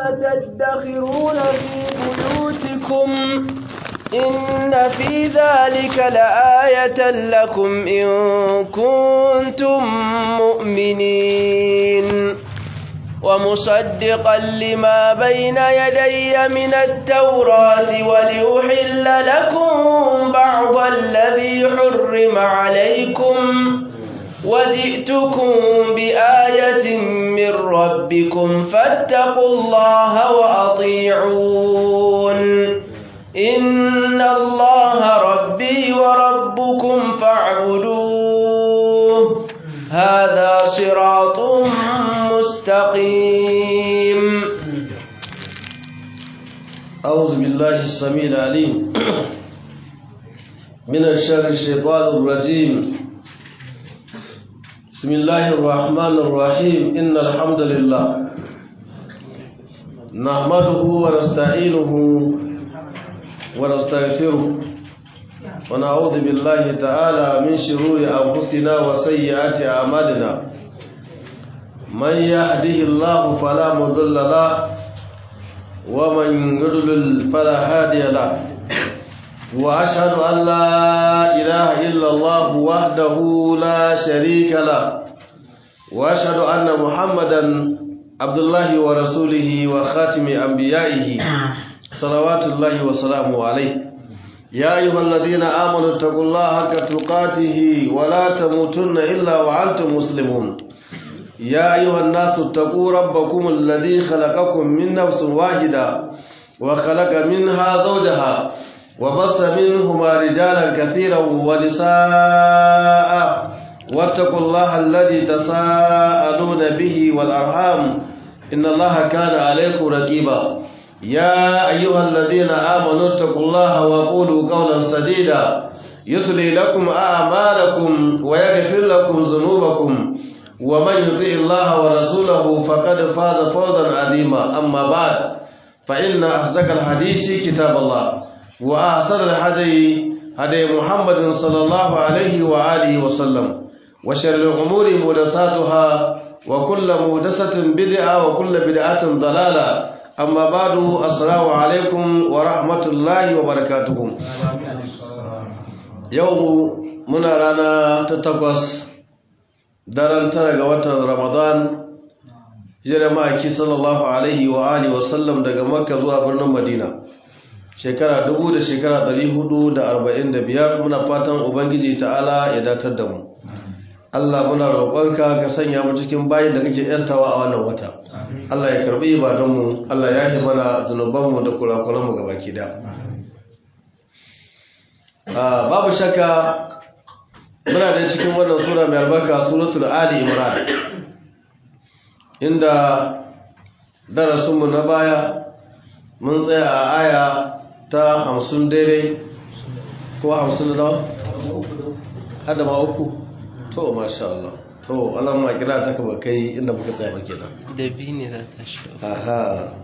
تدخرون في بيوتكم إن في ذلك لآية لكم إن كنتم مؤمنين ومصدقا لما بين يدي من التوراة ولأحل لكم بعض الذي حرم عليكم وجئتكم بآية من ربكم فاتقوا الله وأطيعون إن الله ربي وربكم فاعبدوه هذا صراط مستقيم أعوذ بالله السميع العليم من الشر الشيطان الرجيم بسم الله الرحمن الرحيم إن الحمد لله نحمده ونستعينه ونستغفره ونعوذ بالله تعالى من شرور أنفسنا وسيئات أعمالنا من يهده الله فلا مضل له ومن يضلل فلا هادي له وأشهد أن لا إله إلا الله وحده لا شريك له وأشهد أن محمدا عبد الله ورسوله وخاتم أنبيائه صلوات الله وسلامه عليه يا أيها الذين آمنوا اتقوا الله حق تقاته ولا تموتن إلا وأنتم مسلمون يا أيها الناس اتقوا ربكم الذي خلقكم من نفس واحدة وخلق منها زوجها وبص منهما رجالا كثيرا ونساء واتقوا الله الذي تساءلون به والأرحام إن الله كان عليكم رقيبا يا أيها الذين آمنوا اتقوا الله وقولوا قولا سديدا يصلي لكم أعمالكم ويغفر لكم ذنوبكم ومن يطع الله ورسوله فقد فاز فوزا عظيما أما بعد فإن أصدق الحديث كتاب الله وأحسن الهدي هدي محمد صلى الله عليه وآله وسلم وشر الأمور محدثاتها وكل محدثة بدعة وكل بدعة ضلالة amma badu assalamu alaikum wa rahmatullahi wa barakatuhu yau muna rana ta takwas daren tara ga watan ramadan jiran ma'aiki sallallahu alaihi wa alihi wa sallam daga makka zuwa birnin madina shekara dubu da shekara ɗari hudu da arba'in da biyar muna fatan ubangiji ta'ala ya datar da mu Allah muna roƙonka ka sanya mu cikin bayin da kake yantawa a wannan wata Allah ya karbi ibadunmu Allah ya yi mana zunubanmu da kurakuranmu ga baki da babu shakka muna da cikin wannan sura mai albarka suratul ali imran inda darasinmu na baya mun tsaya a aya ta hamsin daidai ko hamsin da nawa? hada ma uku to masha Allah to Allah ma kira ta kaba kai inda muka tsaya ba kenan da bi ne za ta shi aha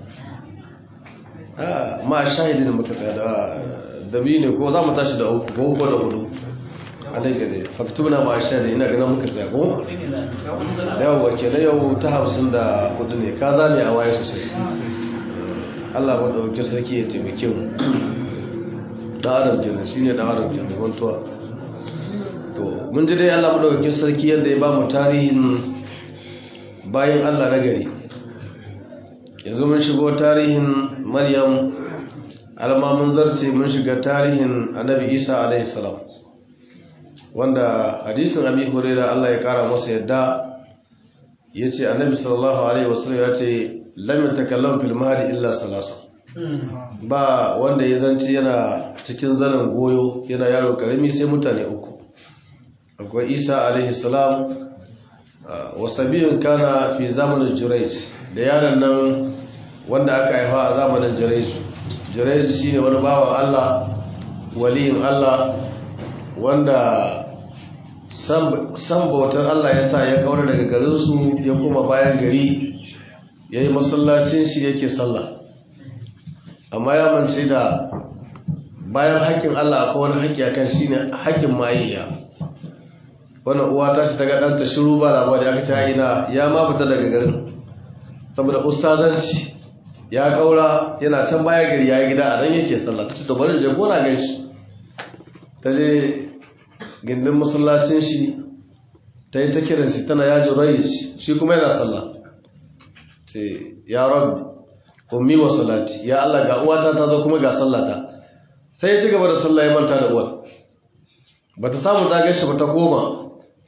ah ma shahidin muka tsaya da da bi ne ko za mu tashi da uku ko ko da hudu alai gade faktuna ma shahidin ina ganin muka tsaya ko yawa kenan yau ta hamsin da hudu ne ka zame a waye sosai Allah ba dauke sarki ya taimake mu da adam kenan shine da adam kenan wantuwa to mun ji dai Allah madaukakin sarki yadda ya ba mu tarihin bayan Allah na gari yanzu mun shigo tarihin Maryam alma mun zarce mun shiga tarihin Annabi Isa alaihi salam wanda hadisin Abi Hurairah Allah ya kara masa yadda yace Annabi sallallahu alaihi wasallam ya ce lam yatakallam fil mahdi illa salasa ba wanda ya zanci yana cikin zanen goyo yana yaro karami sai mutane uku akwai isa alaihi salam wasabiyun kana fi zamanin jurej da yaron nan wanda aka haifa a zamanin jurej jurej shine wani bawan allah waliyin allah wanda san bautar allah ya sa ya kawar daga garinsu ya kuma bayan gari ya yi masallacin shi yake sallah amma ya mance da bayan haƙƙin allah akwai wani haƙƙi akan shi ne haƙƙin mayayya wannan uwa ta ce daga ɗanta shiru ba labari aka ce ina ya ma fita daga garin saboda ustazanci ya kaura yana can baya gari ya yi gida a nan yake sallah ta ce to bari je gona gan shi ta je gindin masallacin shi ta yi ta kiran shi tana yaji rai shi kuma yana sallah ce ya rabbi ummi wa salati ya Allah ga uwata ta zo kuma ga sallata sai ya ci gaba da sallah ya manta da uwar bata samu ta gashi ba ta koma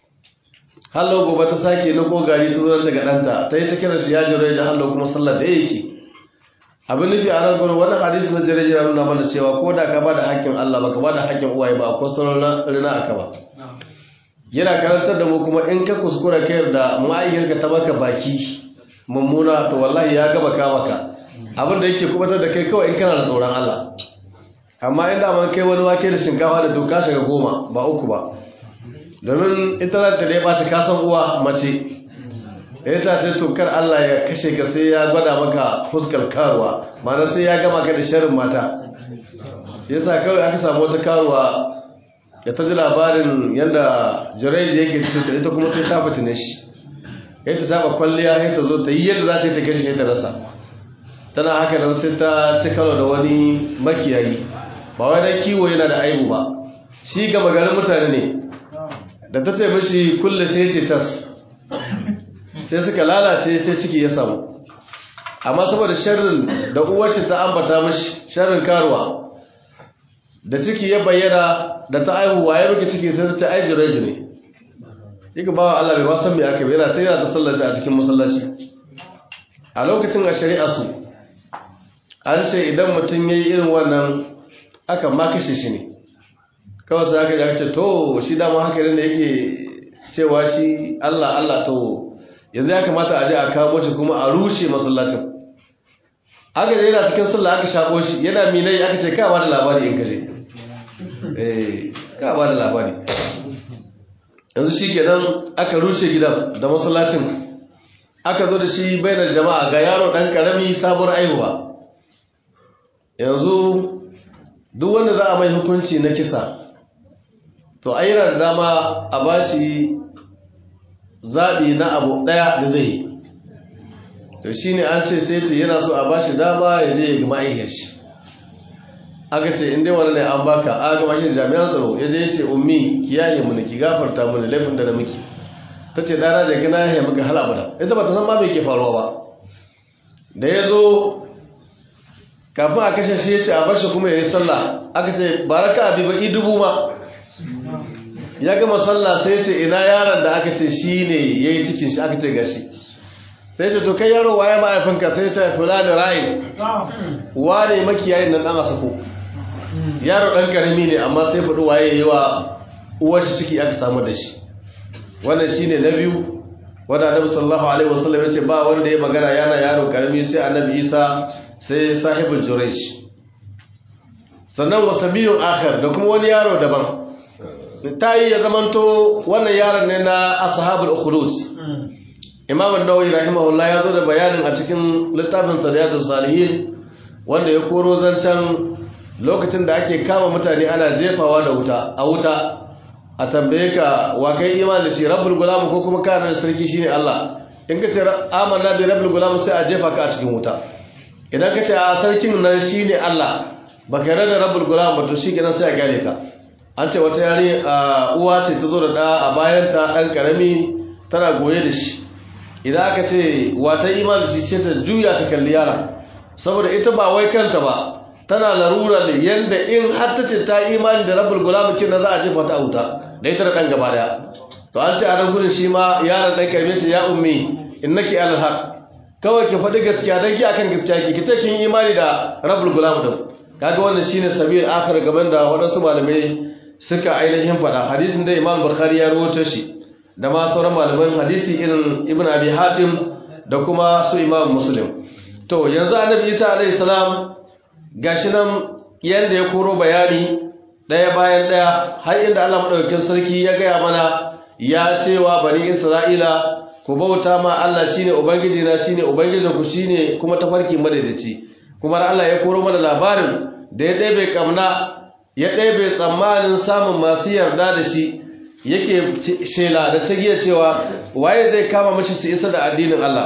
hallo gobe ta sake na ko gari ta zo ta ga danta ta yi ta kiran shi ya jira da hallo kuma sallar da yake abin nufi a nan gurin wannan hadisi na jere jere nuna mana cewa ko da ka bada hakkin Allah baka bada hakkin uwaye ba ko sauran rina aka ba yana karantar da mu kuma in ka kuskura kai da ma'ayyarka ta baka baki mummuna to wallahi ya gaba ka maka abin da yake kubatar da kai kawai in kana da tsoron Allah amma in da man kai wani wake da shinkafa da tuka shiga goma ba uku ba domin ita za ta ba ta kasan uwa mace ita ta tukar Allah ya kashe ka sai ya gwada maka fuskar karuwa mana sai ya gama ka da sharin mata shi yasa kawai aka samu wata karuwa ya ta ji labarin yadda jireji yake cikin ita kuma sai ta fitine shi ya ta saba kwalliya ya ta zo ta yi yadda za ta yi ta gashi ya ta rasa tana haka nan sai ta ci karo da wani makiyayi ba wai dan kiwo yana da aibu ba shi gaba garin mutane ne da ta ce mishi kulle sai ce tas sai suka lalace sai ciki ya samu amma saboda sharrin da uwarci ta ambata mishi sharrin karuwa da ciki ya bayyana da ta aihu waye miki ciki sai ta ce ai jireji ne yake ba Allah bai ba san me aka yi yana sai yana ta sallaci a cikin masallaci a lokacin a shari'a su an ce idan mutum ya yi irin wannan aka ma kashe shi ne kawai sai aka yi ce to shi dama haka ne yake cewa shi Allah Allah to yanzu ya kamata a je a kawo shi kuma a rushe masallacin aka je yana cikin sallah aka shako shi yana milai aka ce ka ba da labari in kaje eh ka ba da labari yanzu shi kenan aka rushe gidan da masallacin aka zo da shi bainar jama'a ga yaro dan karami sabuwar aihuwa yanzu duk wanda za a mai hukunci na kisa to ayyana da dama a bashi zaɓi na abu ɗaya da zai yi to shi ne an ce sai ce yana so a bashi dama ya je ya gama aihiyar shi aka ce inda wani ne an baka a gama aihiyar jami'an tsaro ya je ya ce ummi ki yaye mu ki gafarta mu laifin da na miki ta ce ɗana da gina ya maka hal abada ita ba ta san ma mai ke faruwa ba da ya zo kafin a kashe shi ya ce a bar shi kuma ya yi sallah aka ce baraka abi ba i dubu ma ya gama sallah sai ce ina yaron da aka ce shi ne ya yi cikin shi aka ce gashi sai ce to kai yaro waye ma'aifinka sai ce fula da ra'ayi wane makiyayin nan ɗan asako yaro ɗan karami ne amma sai faɗi waye yi wa uwar shi ciki aka samu da shi wannan shi ne na biyu wanda annabi sallallahu alaihi wasallam ya ce ba wanda ya magana yana yaro karami sai annabi isa sai sahibul juraish sannan wasabiyun akhar da kuma wani yaro daban ta yi ya zamanto wannan yaron ne na ashabul ukhdud imam an-nawawi rahimahullah ya zo da bayanin a cikin littafin sariyatus salihin wanda ya koro zancan lokacin da ake kama mutane ana jefawa da wuta a wuta a tambaye ka wa kai imani da shi rabbul gulam ko kuma kana da sarki shine Allah in ka ce amanna bi rabbul gulam sai a jefa ka a cikin wuta idan ka ce a sarkin nan shine Allah baka yarda da rabbul gulam ba to shikenan sai a gane ka an ce wata yare uwa ce ta zo da ɗa a bayanta ɗan ƙarami tana goye da shi idan aka ce wata iman da shi sai ta juya ta kalli yara saboda ita ba wai kanta ba tana larura ne yadda in har ta ce ta imani da rabbul gulam kin za a jefa ta wuta da ita da ɗan gaba daya to an ce a nan gudun shi ma yaron ɗan ƙarami ce ya ummi innaki alal haq kawai ki faɗi gaskiya dan ki akan gaskiya ki kice kin imani da rabbul gulam din kaga wannan shine sabil akhir gaban da waɗansu malamai suka ainihin faɗa hadisin da imam bukhari ya rawaito shi da ma sauran malaman hadisi irin ibn abi hatim da kuma su imam muslim to yanzu annabi isa alaihi salam gashi nan yanda ya koro bayani daya bayan daya har inda Allah madaukakin sarki ya gaya mana ya cewa bani isra'ila ku bauta ma Allah shine ubangiji na shine ubangijin ku shine kuma tafarki madaidaici kuma Allah ya koro mana labarin da ya ɗebe kamna ya ɗebe tsammanin samun masu yarda da shi yake shela da tagiya cewa waye zai kama mashi su isa da addinin Allah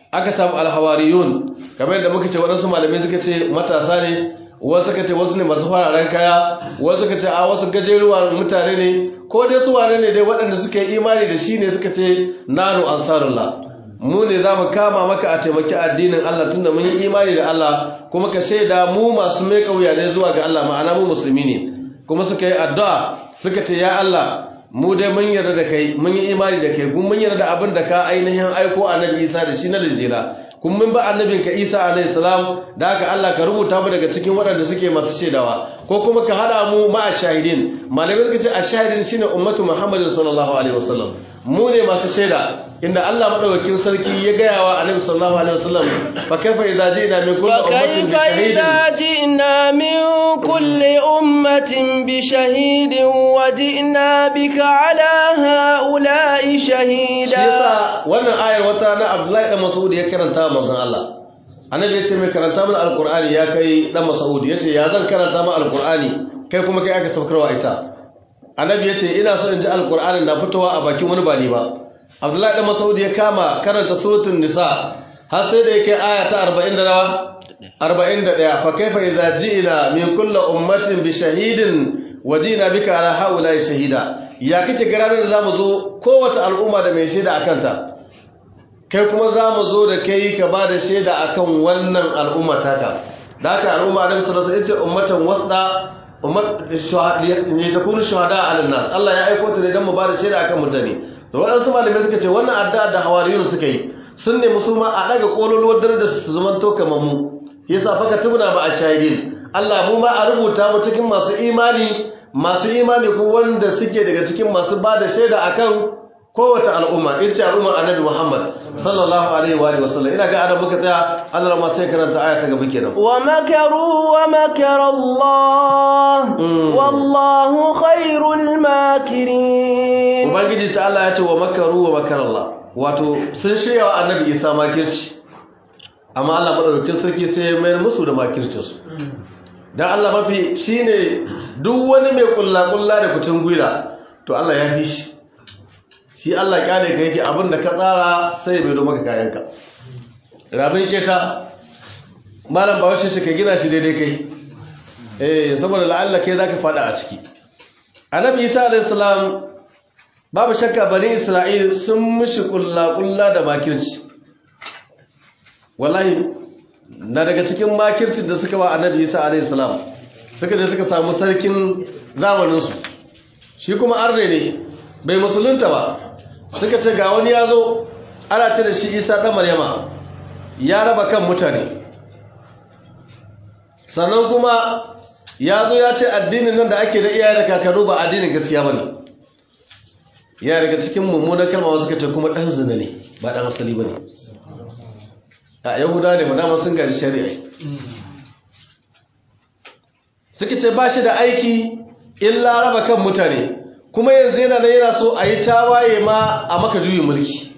aka samu alhawariyun kamar yadda muka ce waɗansu malamai suka ce matasa ne wasu suka ce wasu ne masu fararen kaya wasu suka ce a wasu gajeruwa mutane ne ko dai su wane ne dai waɗanda suka yi imani da shi ne suka ce nanu ansarullah mu ne za mu kama maka a taimaki addinin Allah tunda mun yi imani da Allah kuma ka shaida mu masu mai kauya ne zuwa ga Allah ma'ana mu musulmi ne kuma suka yi addu'a suka ce ya Allah mu dai mun yarda da kai mun yi imani da kai kuma mun yarda da abin da ka ainihin aiko annabi Isa da shi na linjila kuma mun ba annabin ka Isa alayhi salam da haka Allah ka rubuta mu daga cikin waɗanda suke masu shaidawa ko kuma ka hada mu ma shahidin malamai suka ce ashahidin shine ummatu Muhammadin sallallahu alaihi wasallam mu ne masu shaida inda Allah madaukakin sarki ya gaya wa annabi sallallahu alaihi wasallam fa kaifa idza ji'na min kulli ummatin bi shahidin جئنا من كل أمة بشهيد وجئنا بك على هؤلاء shi شهيدا yasa wannan ayar wata na Abdullahi dan Mas'ud ya karanta wa manzon Allah annabi ya ce mai karanta mana alqur'ani ya kai dan Mas'ud ya ce ya zan karanta mana alqur'ani kai kuma kai aka saukarwa ita annabi ya ce ina so in ji alqur'anin na fitowa a bakin wani ba ni ba Abdullahi dan Mas'ud ya kama karanta suratul nisa har sai da yake aya ta 40 da nawa 41 fa kaifa idza ji'na min kulli ummatin bi shahidin wajina bika ala haula shahida ya kake ga ranar da zamu zo kowace al'umma da mai shaida akan ta kai kuma zamu zo da kai ka ba da shaida akan wannan al'umma taka da haka al'umma da sallallahu alaihi wasallam ummatan wasda ummat shuhada ne ta kunu shuhada ala nas Allah ya aiko ta ne dan mu ba da shaida akan mutane da waɗansu malamai suka ce wannan addu'a da hawariyun suka yi sun ne musulma a daga kololuwar darajar su zaman to kamar mu yasa faka tubna ba a shahidin Allah mu ma a rubuta mu cikin masu imani masu imani ko wanda suke daga cikin masu ba da shaida akan kowace al'umma ita ce al'ummar annabi Muhammad sallallahu alaihi wa alihi wasallam ina ga adam muka tsaya Allah ma sai karanta aya ta gaba kenan ومكروا ومكر الله Mm. والله خير الماكرين ubangiji ta Allah ya ce wa makaru wa makar Allah wato sun shirya wa annabi Isa makirci amma Allah madaukakin sarki sai ya mayar musu da makircinsu dan Allah mafi shine duk wani mai kulla kulla da kucin gwira to Allah ya fi shi shi Allah kyale ka yake abinda ka tsara sai bai do maka kayanka rabin keta malam bawashi shi ka gina shi daidai kai eh saboda la'alla kai zaka fada a ciki annabi Isa alayhi salam babu shakka bani Isra'il sun mishi kulla kulla da makirci wallahi na daga cikin makircin da suka wa annabi isa alaihi salam suka je suka samu sarkin zamaninsu shi kuma arne ne bai musulunta ba suka ce ga wani ya zo ana ce da shi isa ɗan maryama ya raba kan mutane sannan kuma ya zo ya ce addinin nan da ake da iyaye da kakannu ba addinin gaskiya ba ne ya daga cikin mummunan kalma suka ce kuma ɗan zina ne ba ɗan asali ba ne a yahuda ne madama sun gari shari'a suka ce ba shi da aiki illa raba kan mutane kuma yanzu yana da yana so a yi tawaye ma a maka juyin mulki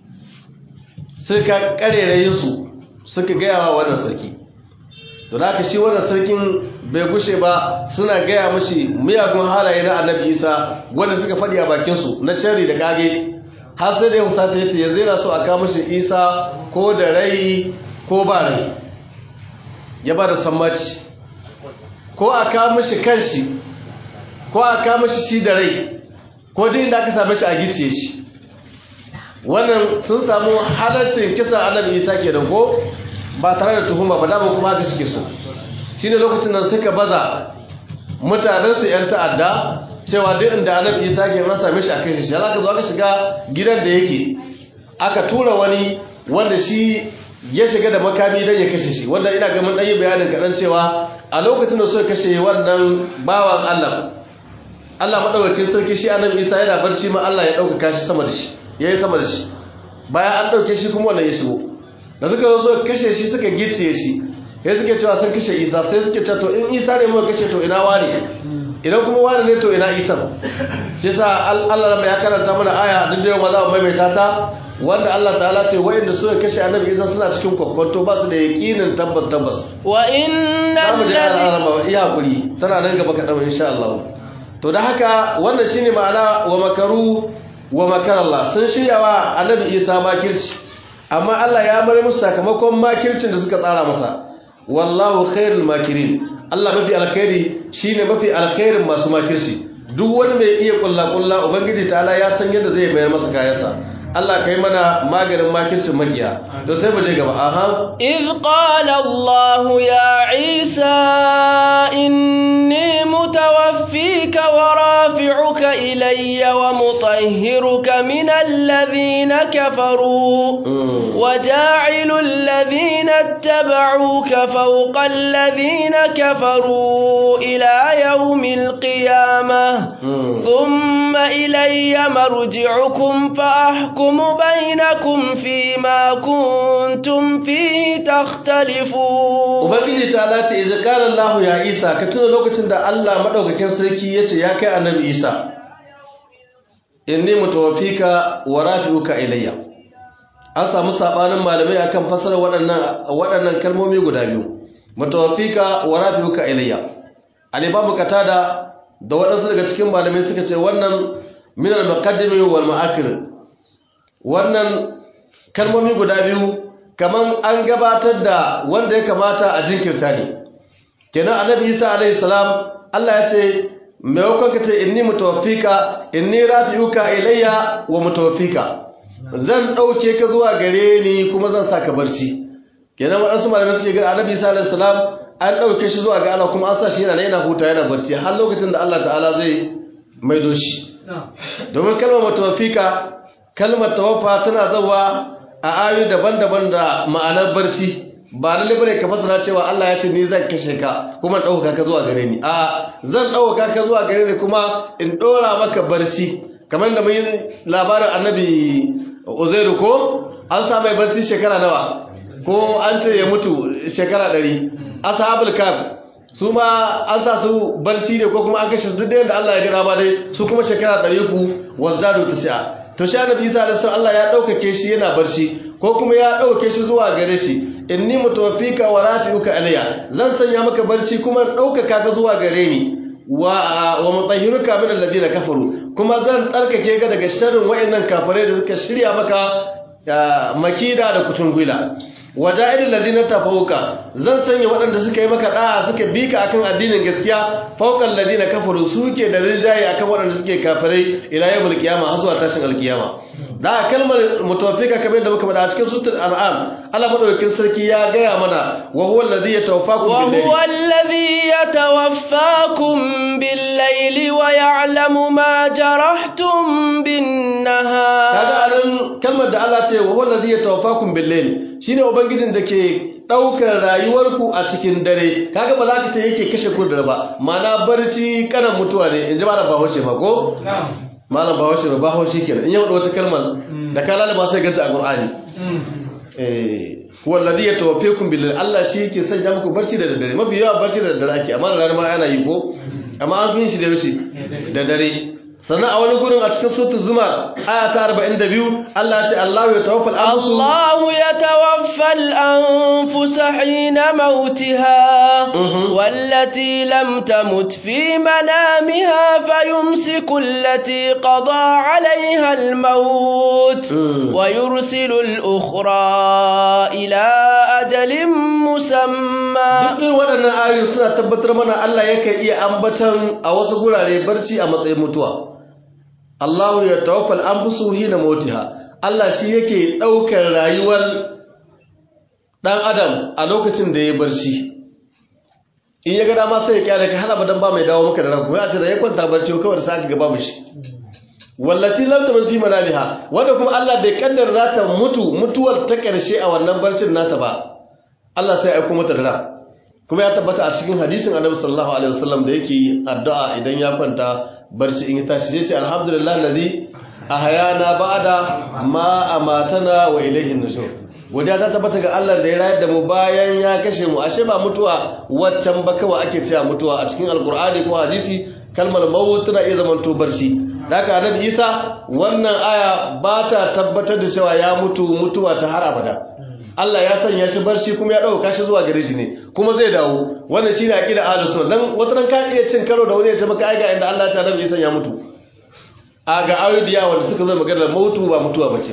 suka karerayin su suka gaya wa wannan sarki to da aka shi wannan sarkin bai gushe ba suna gaya mashi miyagun halaye na annabi isa wanda suka faɗi a bakinsu na cari da kage har sai da yau sata ya ce yanzu yana so a kawo mashi isa ko da rai ko ba rai ya ba da sammaci ko a kawo mashi kanshi ko a kawo mashi shi da rai ko duk inda aka same shi a gice shi wannan sun samu halarcin kisa annabi isa ke da ko ba tare da tuhuma ba dama kuma haka suke so shi ne lokacin nan suka baza mutanensu 'yan ta'adda cewa duk inda annabi isa ke an same shi a kai shi aka zo aka shiga gidan da yake aka tura wani wanda shi ya shiga da makami don ya kashe shi wanda ina ga mun ɗanyi bayanin kaɗan cewa a lokacin da suka kashe wannan bawan allah allah maɗaukakin sarki shi annabi isa yana barci ma allah ya ɗaukaka shi sama da shi ya yi sama da shi bayan an ɗauke shi kuma wannan ya shigo da suka zo suka kashe shi suka gicciye shi ya suke cewa sun kashe isa sai suke cewa to in isa ne muka kashe to ina wani idan kuma wani ne to ina isa shi yasa Allah ya karanta mana aya duk da yau za mu maimaita ta wanda Allah ta'ala ce wa'inda suka kashe annabi isa suna cikin kwakwanto ba su da yaqinin tabbas tabbas wa innal zamu je al'arama iya hakuri tana nan gaba kaɗan insha Allah to da haka wannan shine ma'ana wa makaru wa makarallah sun shirya wa annabi isa makirci amma Allah ya mare musu sakamakon makircin da suka tsara masa wallahu khairul makirin Allah mafi alkhairi shine mafi alkhairin masu makirci duk wani mai iya kulla kulla ubangiji ta'ala ya san yadda zai bayar masa kayansa Allah kai mana maganin makircin makiya to sai mu je gaba aha إذ قال الله يا عيسى إني متوفيك ورافعك إلي ومطهرك من الذين كفروا وجاعل الذين اتبعوك فوق الذين كفروا إلى يوم القيامة ثم إلي مرجعكم فأحكم بينكم فيما كنتم فيه تختلفون ubangiji ta lati iza qala Allah ya Isa ka tuna lokacin da Allah madaukakin sarki yace ya kai annabi Isa inni mutawaffika wa rafi'uka ilayya an samu sabanin malamai akan fasara waɗannan waɗannan kalmomi guda biyu mutawaffika wa rafi'uka ilayya al-imam katada da waɗansu daga cikin malamai suka ce wannan min al-muqaddimi wal mu'akhir wannan kalmomi guda biyu kaman an gabatar da wanda ya kamata a jinkirta ne kenan annabi Isa alaihi salam Allah ya ce maimakon ka ce inni mutawaffika inni rafi'uka ilayya wa mutawaffika zan dauke ka zuwa gare ni kuma zan saka barci kenan wadansu malamai suke ga annabi Isa alaihi salam an dauke shi zuwa ga Allah kuma an sa shi yana yana huta yana barci har lokacin da Allah ta'ala zai maido shi domin kalmar mutawaffika kalmar tawaffa tana zawa a ayoyi daban-daban da ma'anar barci ba lalle bane ka fasara cewa Allah ya ce ni zan kashe ka kuma in dauka ka zuwa gare ni a zan dauka ka zuwa gare ni kuma in dora maka barci kamar da mun yi labarin annabi Uzairu ko an sa mai barci shekara nawa ko an ce ya mutu shekara 100 ashabul kaf su ma an sa su barci ne ko kuma an kashe su duk da yadda Allah ya gina ma dai su kuma shekara 300 wazdadu tasi'a to shi annabi Isa alaihi Allah ya daukake shi yana barci ko kuma ya dauke shi zuwa gare shi inni mutawaffika wa rafi'uka alayya zan sanya maka barci kuma daukaka ka zuwa gare ni wa wa mutahhiruka min alladhina kafaru kuma zan tsarkake ka daga sharrin wayannan kafirai da suka shirya maka makida da kutungula waja'ilul ladina tafawuka zan sanya waɗanda suka yi maka da'a suka bi ka akan addinin gaskiya fawqal ladina kafaru suke da rinjaye akan waɗanda suke kafirai ila yawmul qiyama har zuwa tashin alkiyama da kalmar mutawaffika kamar da muka faɗa a cikin suratul an'am Allah madaukakin sarki ya gaya mana wa huwa alladhi yatawaffakum bil layli wa huwa alladhi yatawaffakum bil layli wa ya'lamu ma jarahtum bin nahar kaga anan kalmar da Allah ce wa huwa alladhi yatawaffakum bil layli shine ubangijin da ke daukar rayuwarku a cikin dare kaga ba za ka ce yake kashe ku da ba mana barci kanan mutuwa ne in ji malam bahaushe ma ko malam bahaushe ba bahaushe kenan in ya wada wata kalmar da ka lalaba sai ganta a qur'ani eh huwa alladhi yatawaffakum bil Allah shi yake sanya muku barci da dare mafi yawa barci da dare ake amma da rana ma ana yi ko amma an fin shi da yaushe da dare sannan a wani gurin a cikin sautu zuma aya ta 42 Allah ya ce Allah ya tawaffal anfusu Allah ya tawaffal anfusa hina mautiha wallati lam tamut fi manamiha fayumsiku allati qada 'alayha al-maut wa yursilu al-ukhra ila ajalin musamma duk waɗannan ayoyi suna tabbatar mana Allah yake iya ambatan a wasu gurare barci a matsayin mutuwa Allahu ya tawaffal anfusu hina mautiha Allah shi yake daukar rayuwar dan adam a lokacin da ya barci in ya ga dama sai ya kyale ka hana badan ba mai dawo maka da ranku ya ce da ya kwanta barci kawai da saka ga babu shi wallati lam taman fi manamiha wanda kuma Allah bai kaddar za ta mutu mutuwar ta karshe a wannan barcin nata ba Allah sai ya aiko mata da ran kuma ya tabbata a cikin hadisin Annabi sallallahu alaihi wasallam da yake addu'a idan ya kwanta barci in ya tashi zai ce alhamdulillah ladhi ahyana ba'da ma amatana wa ilayhi nushur godiya ta tabbata ga Allah da ya rayar da mu bayan ya kashe mu ashe ba mutuwa waccan ba kawai ake cewa mutuwa a cikin alqur'ani ko hadisi kalmar maut tana iya zaman to barci daga annabi Isa wannan aya ba ta tabbatar da cewa ya mutu mutuwa ta har abada Allah ya sanya shi barci kuma ya dauka shi zuwa gare shi ne kuma zai dawo wannan shine aqida ahlus sunna dan wata ran ka iya cin karo da wani ya ce maka ai ga inda Allah ya ce annabi Isa ya mutu a ga ayoyi da yawa da suka zo magana mautu ba mutuwa bace ba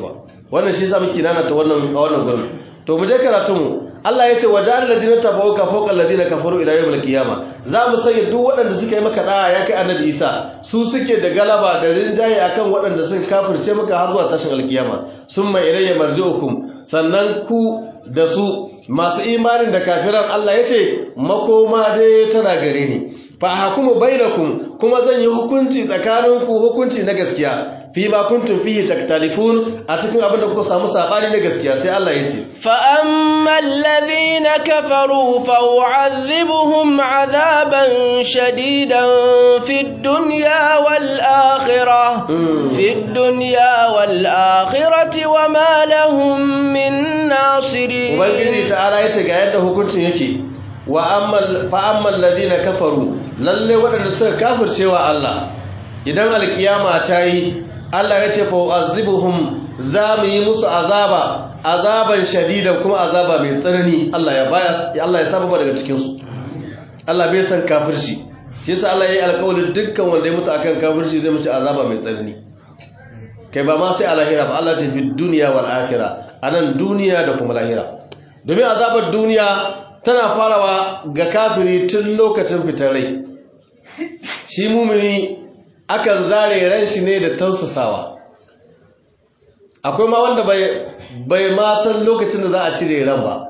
wannan shi yasa muke nana ta wannan a wannan gurin to mu je karatu mu Allah ya ce waja'al ladina tabauka fawqa alladina kafaru ila yawmil qiyama za mu sanya duk waɗanda suka yi maka da'a ya kai annabi Isa su suke da galaba da rinjaye akan waɗanda suka kafirce maka har zuwa tashin alkiyama summa ilayya marji'ukum sannan ku da su masu imanin da kafiran Allah ya ce makoma dai tana gare ni fa hakumu bainakum kuma zan yi hukunci tsakaninku hukunci na gaskiya fi ma kuntum fihi taktalifun a cikin abin da kuka samu sabani na gaskiya sai Allah ya ce fa ammal ladhina kafaru fa u'adhibuhum 'adaban shadidan fid dunya wal akhirah fid dunya wal akhirati wa ma lahum min nasirin ubangiji ta'ala yace ga yadda hukuncin yake wa ammal fa ammal ladhina kafaru lalle waɗanda suka kafircewa Allah idan alkiyama ta yi Allah ya ce fa azibuhum za mu yi musu azaba azaban shadidan kuma azaba mai tsanani Allah ya baya Allah ya saba daga cikin su Allah bai san kafirci shi yasa Allah ya yi alƙawarin dukkan wanda ya mutu akan kafirci zai mutu azaba mai tsanani kai ba ma sai a lahira ba Allah ce fi duniya wal akhirah anan duniya da kuma lahira domin azabar duniya tana farawa ga kafiri tun lokacin fitar rai shi mumini akan zare ran shi ne da tausasawa akwai ma wanda bai ma san lokacin da za a cire ran ba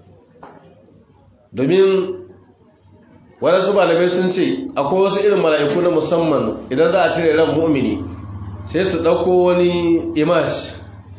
domin waɗansu malamai sun ce akwai wasu irin mala'iku na musamman idan za a cire ran mumini sai su ɗauko wani imash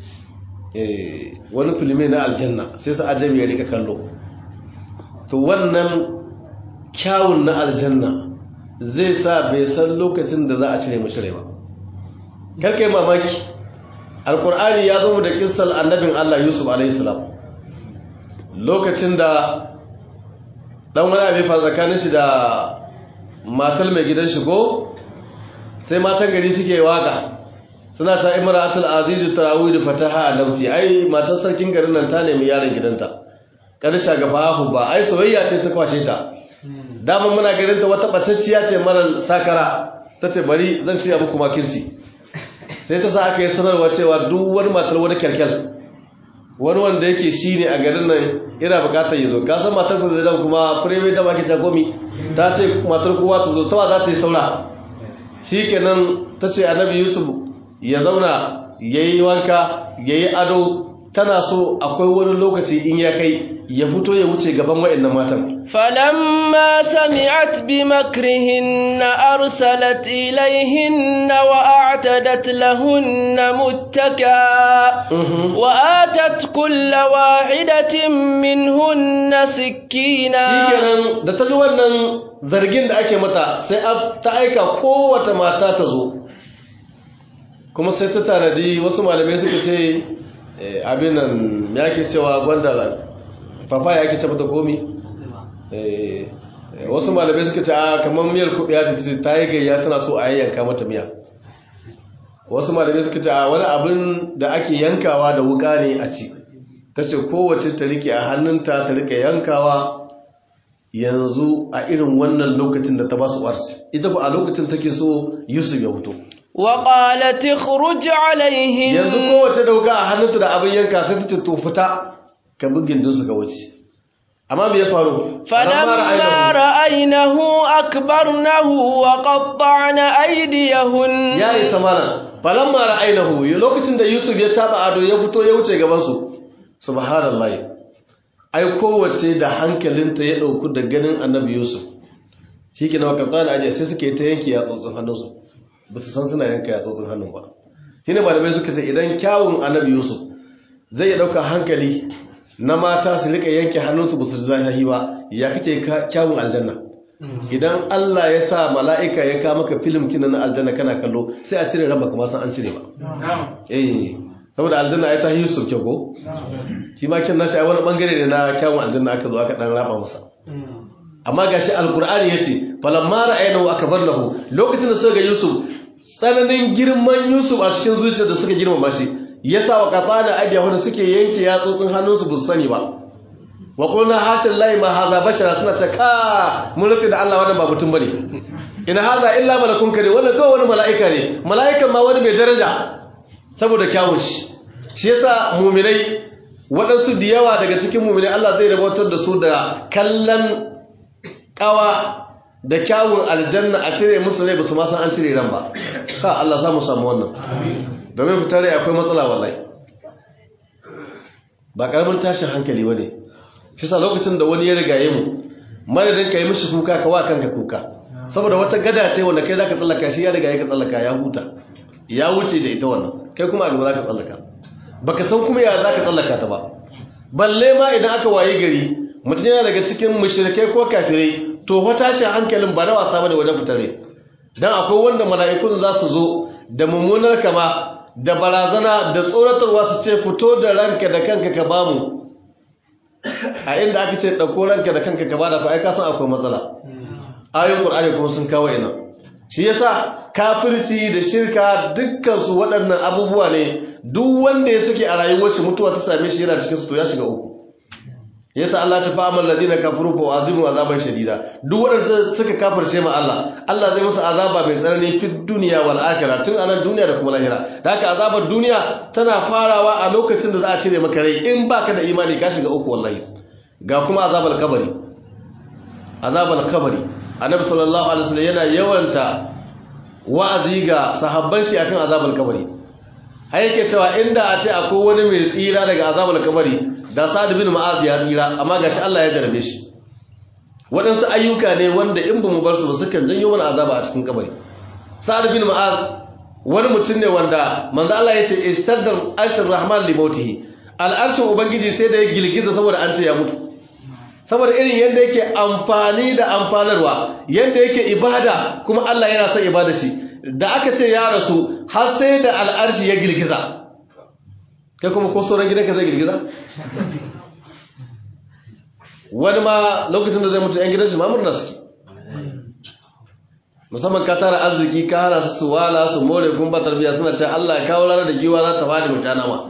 wani filmi na aljanna sai su ajabi ya rika kallo to wannan kyawun na aljanna zai sa bai san lokacin da za a cire mashi rai ba karkai mamaki alkur'ani ya zo da kissal annabin Allah Yusuf alaihissalam lokacin da dan wani abin fa tsakanin shi da matar mai gidan shi ko sai matan gari suke waka suna ta imratul aziz tarawih fataha al-nafsi ai matar sarkin garin nan ta nemi yaron gidanta karsha gaba ba ai soyayya ce ta kwashe ta daman muna ganin ta wata bacacciya ce marar sakara ta ce bari zan shirya muku makirci sai ta sa aka yi sanarwa cewa duk wani matar wani kyalkyal wani wanda yake shi ne a garin nan ina bukatar yi zo kasan matar ku zai kuma fireme da maki jagomi ta ce matar kowa ta zo tawa za ta yi saura shi kenan ta ce annabi yusuf ya zauna ya yi wanka ya yi ado tana so akwai wani lokaci in ya kai ya fito ya wuce gaban wa'annan matan فلما سمعت بمكرهن أرسلت إليهن وأعتدت لهن متكا وآتت كل واحدة منهن سكينا shikenan da ta ji wannan zargin da ake mata sai ta aika kowace mata ta zo kuma sai ta tanadi wasu malamai suka ce abin nan ya ke cewa gwanda papa ya ke ce mata komi wasu malamai suka ce a kamar miyar kuɓiya ce ta ce ta yi gayya tana so a yanka mata miya wasu malamai suka ce a wani abin da ake yankawa da wuka ne a ci ta ce kowace ta rike a hannunta ta rike yankawa yanzu a irin wannan lokacin da ta ba su warci ita ba a lokacin take so yusuf ya fito وقالت اخرج عليهم yanzu kowace da wuka a hannunta da abin yanka sai ta ce to fita ka bugin din su ga wuce amma me ya faru فلما رأينه أكبرنه وقطعن أيديهن ya isa mana falamma ra'aynahu lokacin da Yusuf ya taba ado ya fito ya wuce gaban su subhanallahi ai kowace da hankalinta ya dauku da ganin annabi Yusuf shikenan wakatan aje sai suke ta yanki ya tsotsin hannunsu ba su san suna yanka ya tsotsin hannun ba shine malamai suka ce idan kyawun annabi Yusuf zai ya dauka hankali na mata su rika yanke hannunsu ba su zahi ba ya kake kyawun aljanna idan Allah ya sa mala'ika ya ka maka filim kina na aljanna kana kallo sai a cire raba kamar san an cire ba eh saboda aljanna ai ta yi Yusuf kyau ko shi ma kin nashi ai wani bangare ne na kyawun aljanna aka zo aka dan raba masa amma gashi alqur'ani yace falamma ra'aynahu akbarnahu lokacin da suka ga Yusuf tsananin girman Yusuf a cikin zuciyar da suka girmama shi yasa wa qatana aydiyahum suke yanke yatsotsin hannunsu ba su sani ba wa qulna hasha lillahi ma hadha bashara suna ce ka mun rufe da Allah wannan ba mutum bane in hadha illa malakun kare wannan kawai wani mala'ika ne mala'ikan ma wani mai daraja saboda kyawun shi shi yasa muminai waɗansu da yawa daga cikin muminai Allah zai rabotar da su da kallon ƙawa da kyawun aljanna a cire musu rai ba su ma san an cire ran ba ha Allah samu samu wannan domin fitar rai akwai matsala wallahi ba ƙaramin tashin hankali ba ne shi sa lokacin da wani ya rigaye mu madadin ka yi mishi kuka ka wa kanka kuka saboda wata gada ce wanda kai za ka tsallaka shi ya riga ya ka tsallaka ya huta ya wuce da ita wannan kai kuma a gaba za ka tsallaka baka san kuma ya za ka tsallaka ta ba balle ma idan aka waye gari mutum yana daga cikin mushrikai ko kafirai to fa tashin hankalin ba na wasa bane wajen fitare dan akwai wanda mala'ikun za su zo da mummunar kama da barazana da tsoratarwa su ce fito da ranka da kanka ka bamu a inda aka ce ɗauko ranka da kanka ka bada fa ai ka san akwai matsala ayoyin qur'ani kuma sun kawo ina shi yasa kafirci da shirka dukkan su waɗannan abubuwa ne duk wanda ya sake a rayuwar mutuwa ta same shi yana cikin su to ya shiga uku yasa Allah ta fa amal ladina kafaru fa azimu azaban shadida duk wanda suka kafirce ma Allah Allah zai musu azaba mai tsanani fi duniya wal akhirah tun anan duniya da kuma lahira da haka azabar duniya tana farawa a lokacin da za a cire maka rai in baka da imani ka shiga uku wallahi ga kuma azabar kabari azabar kabari annabi sallallahu alaihi wasallam yana yawanta wa'azi ga sahabban shi akan azabar kabari har yake cewa inda a ce akwai wani mai tsira daga azabar kabari da sa'ad bin ma'az ya tsira amma gashi Allah ya jarabe shi waɗansu ayyuka ne wanda in ba mu bar su ba sukan janyo mana azaba a cikin kabari sa'ad bin ma'az wani mutum ne wanda manzo Allah ya ce ishtaddar arshur rahman li mautihi al'arshin ubangiji sai da ya gilgiza saboda an ce ya mutu saboda irin yadda yake amfani da amfanarwa yadda yake ibada kuma Allah yana son ibada shi da aka ce ya rasu har sai da al'arshi ya girgiza kai kuma ko sauran gidanka zai girgiza wani ma lokacin da zai mutu 'yan gidan shi mamurna suke musamman ka tara arziki ka hana su su wala su more kun ba tarbiya suna ce Allah ya kawo ranar da giwa za ta fadi mutana ma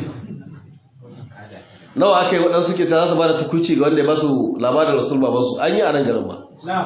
nawa aka yi waɗansu suke ce za su ba da tukuci ga wanda ya ba su labarin rasul babansu an yi a nan garin ba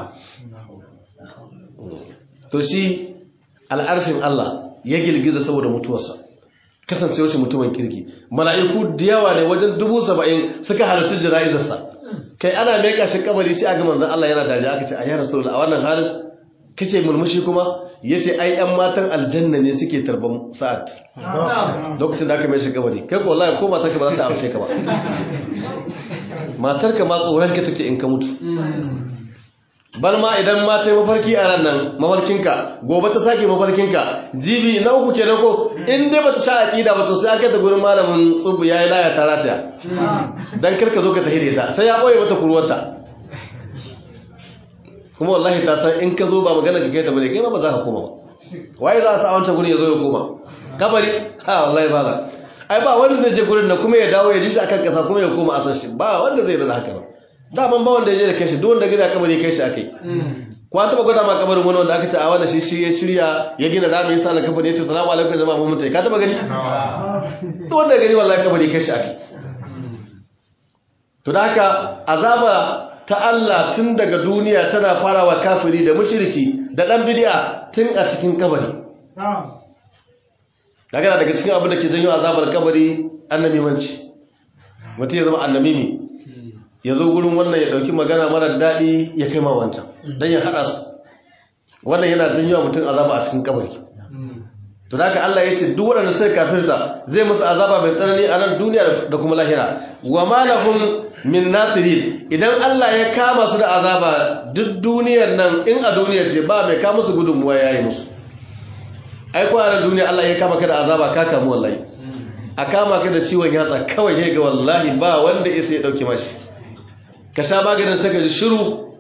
to shi al'arshin Allah ya girgiza saboda mutuwarsa kasancewar shi mutumin kirki mala'iku da yawa ne wajen dubu saba'in suka halarci jana'izarsa kai ana mai kashin kabari shi a ga manzan Allah yana daji aka ce a yi rasul a wannan halin kace murmushi kuma ya ce ai yan matan aljanna ne suke tarban sa'ad lokacin da aka mai shi kabari kai ko wallahi ko matarka ba za ta amshe ka ba matarka ma tsoron ka take in ka mutu bal ma idan ma ta yi mafarki a ran nan mafarkinka gobe ta sake mafarkinka jibi na uku kenan ko in dai bata sha aqida ba to sai aka ta gurin malamin tsubu yayi laya ta rataya dan karka zo ka tahire ta sai ya boye mata kurwarta kuma wallahi ta san in ka zo ba magana ka kai ta bane kai ma ba za ka koma ba waye za a sa wancan gurin ya zo ya koma kabari ha wallahi ba za ai ba wanda zai je gurin da kuma ya dawo ya ji shi akan kasa kuma ya koma a san shi ba wanda zai da haka ba daman ba wanda ya je da kai shi duk wanda gida kabari kai shi akai ko an taba gwada ma kabarin wani wanda aka ce a wannan shi shi ya shirya ya gina rami ya sa alkafa ne ya ce salamu alaikum jama'a mun mutai ka taba gani duk wanda gani wallahi kabari kai shi akai to da haka azaba ta Allah tun daga duniya tana farawa kafiri da mushriki da dan bid'a tun a cikin kabari daga daga cikin abin da ke janyo azabar kabari annamimanci mutum ya zama annamimi ya zo gurin wannan ya ɗauki magana mara daɗi ya kai ma wancan don ya haɗa su wannan yana janyo mutum azaba a cikin kabari to da Allah ya ce duk waɗanda sai kafirta zai musu azaba mai tsanani a nan duniya da kuma lahira wa ma lahum min nasirin idan Allah ya kama su da azaba duk duniyar nan in a duniyar ce ba mai kama su gudunmuwa yayi musu ai ko a nan duniya Allah ya kama ka da azaba ka kamu wallahi a kama ka da ciwon yatsa kawai ya ga wallahi ba wanda ya sai ya dauke mashi ka sha maganin saka ji shiru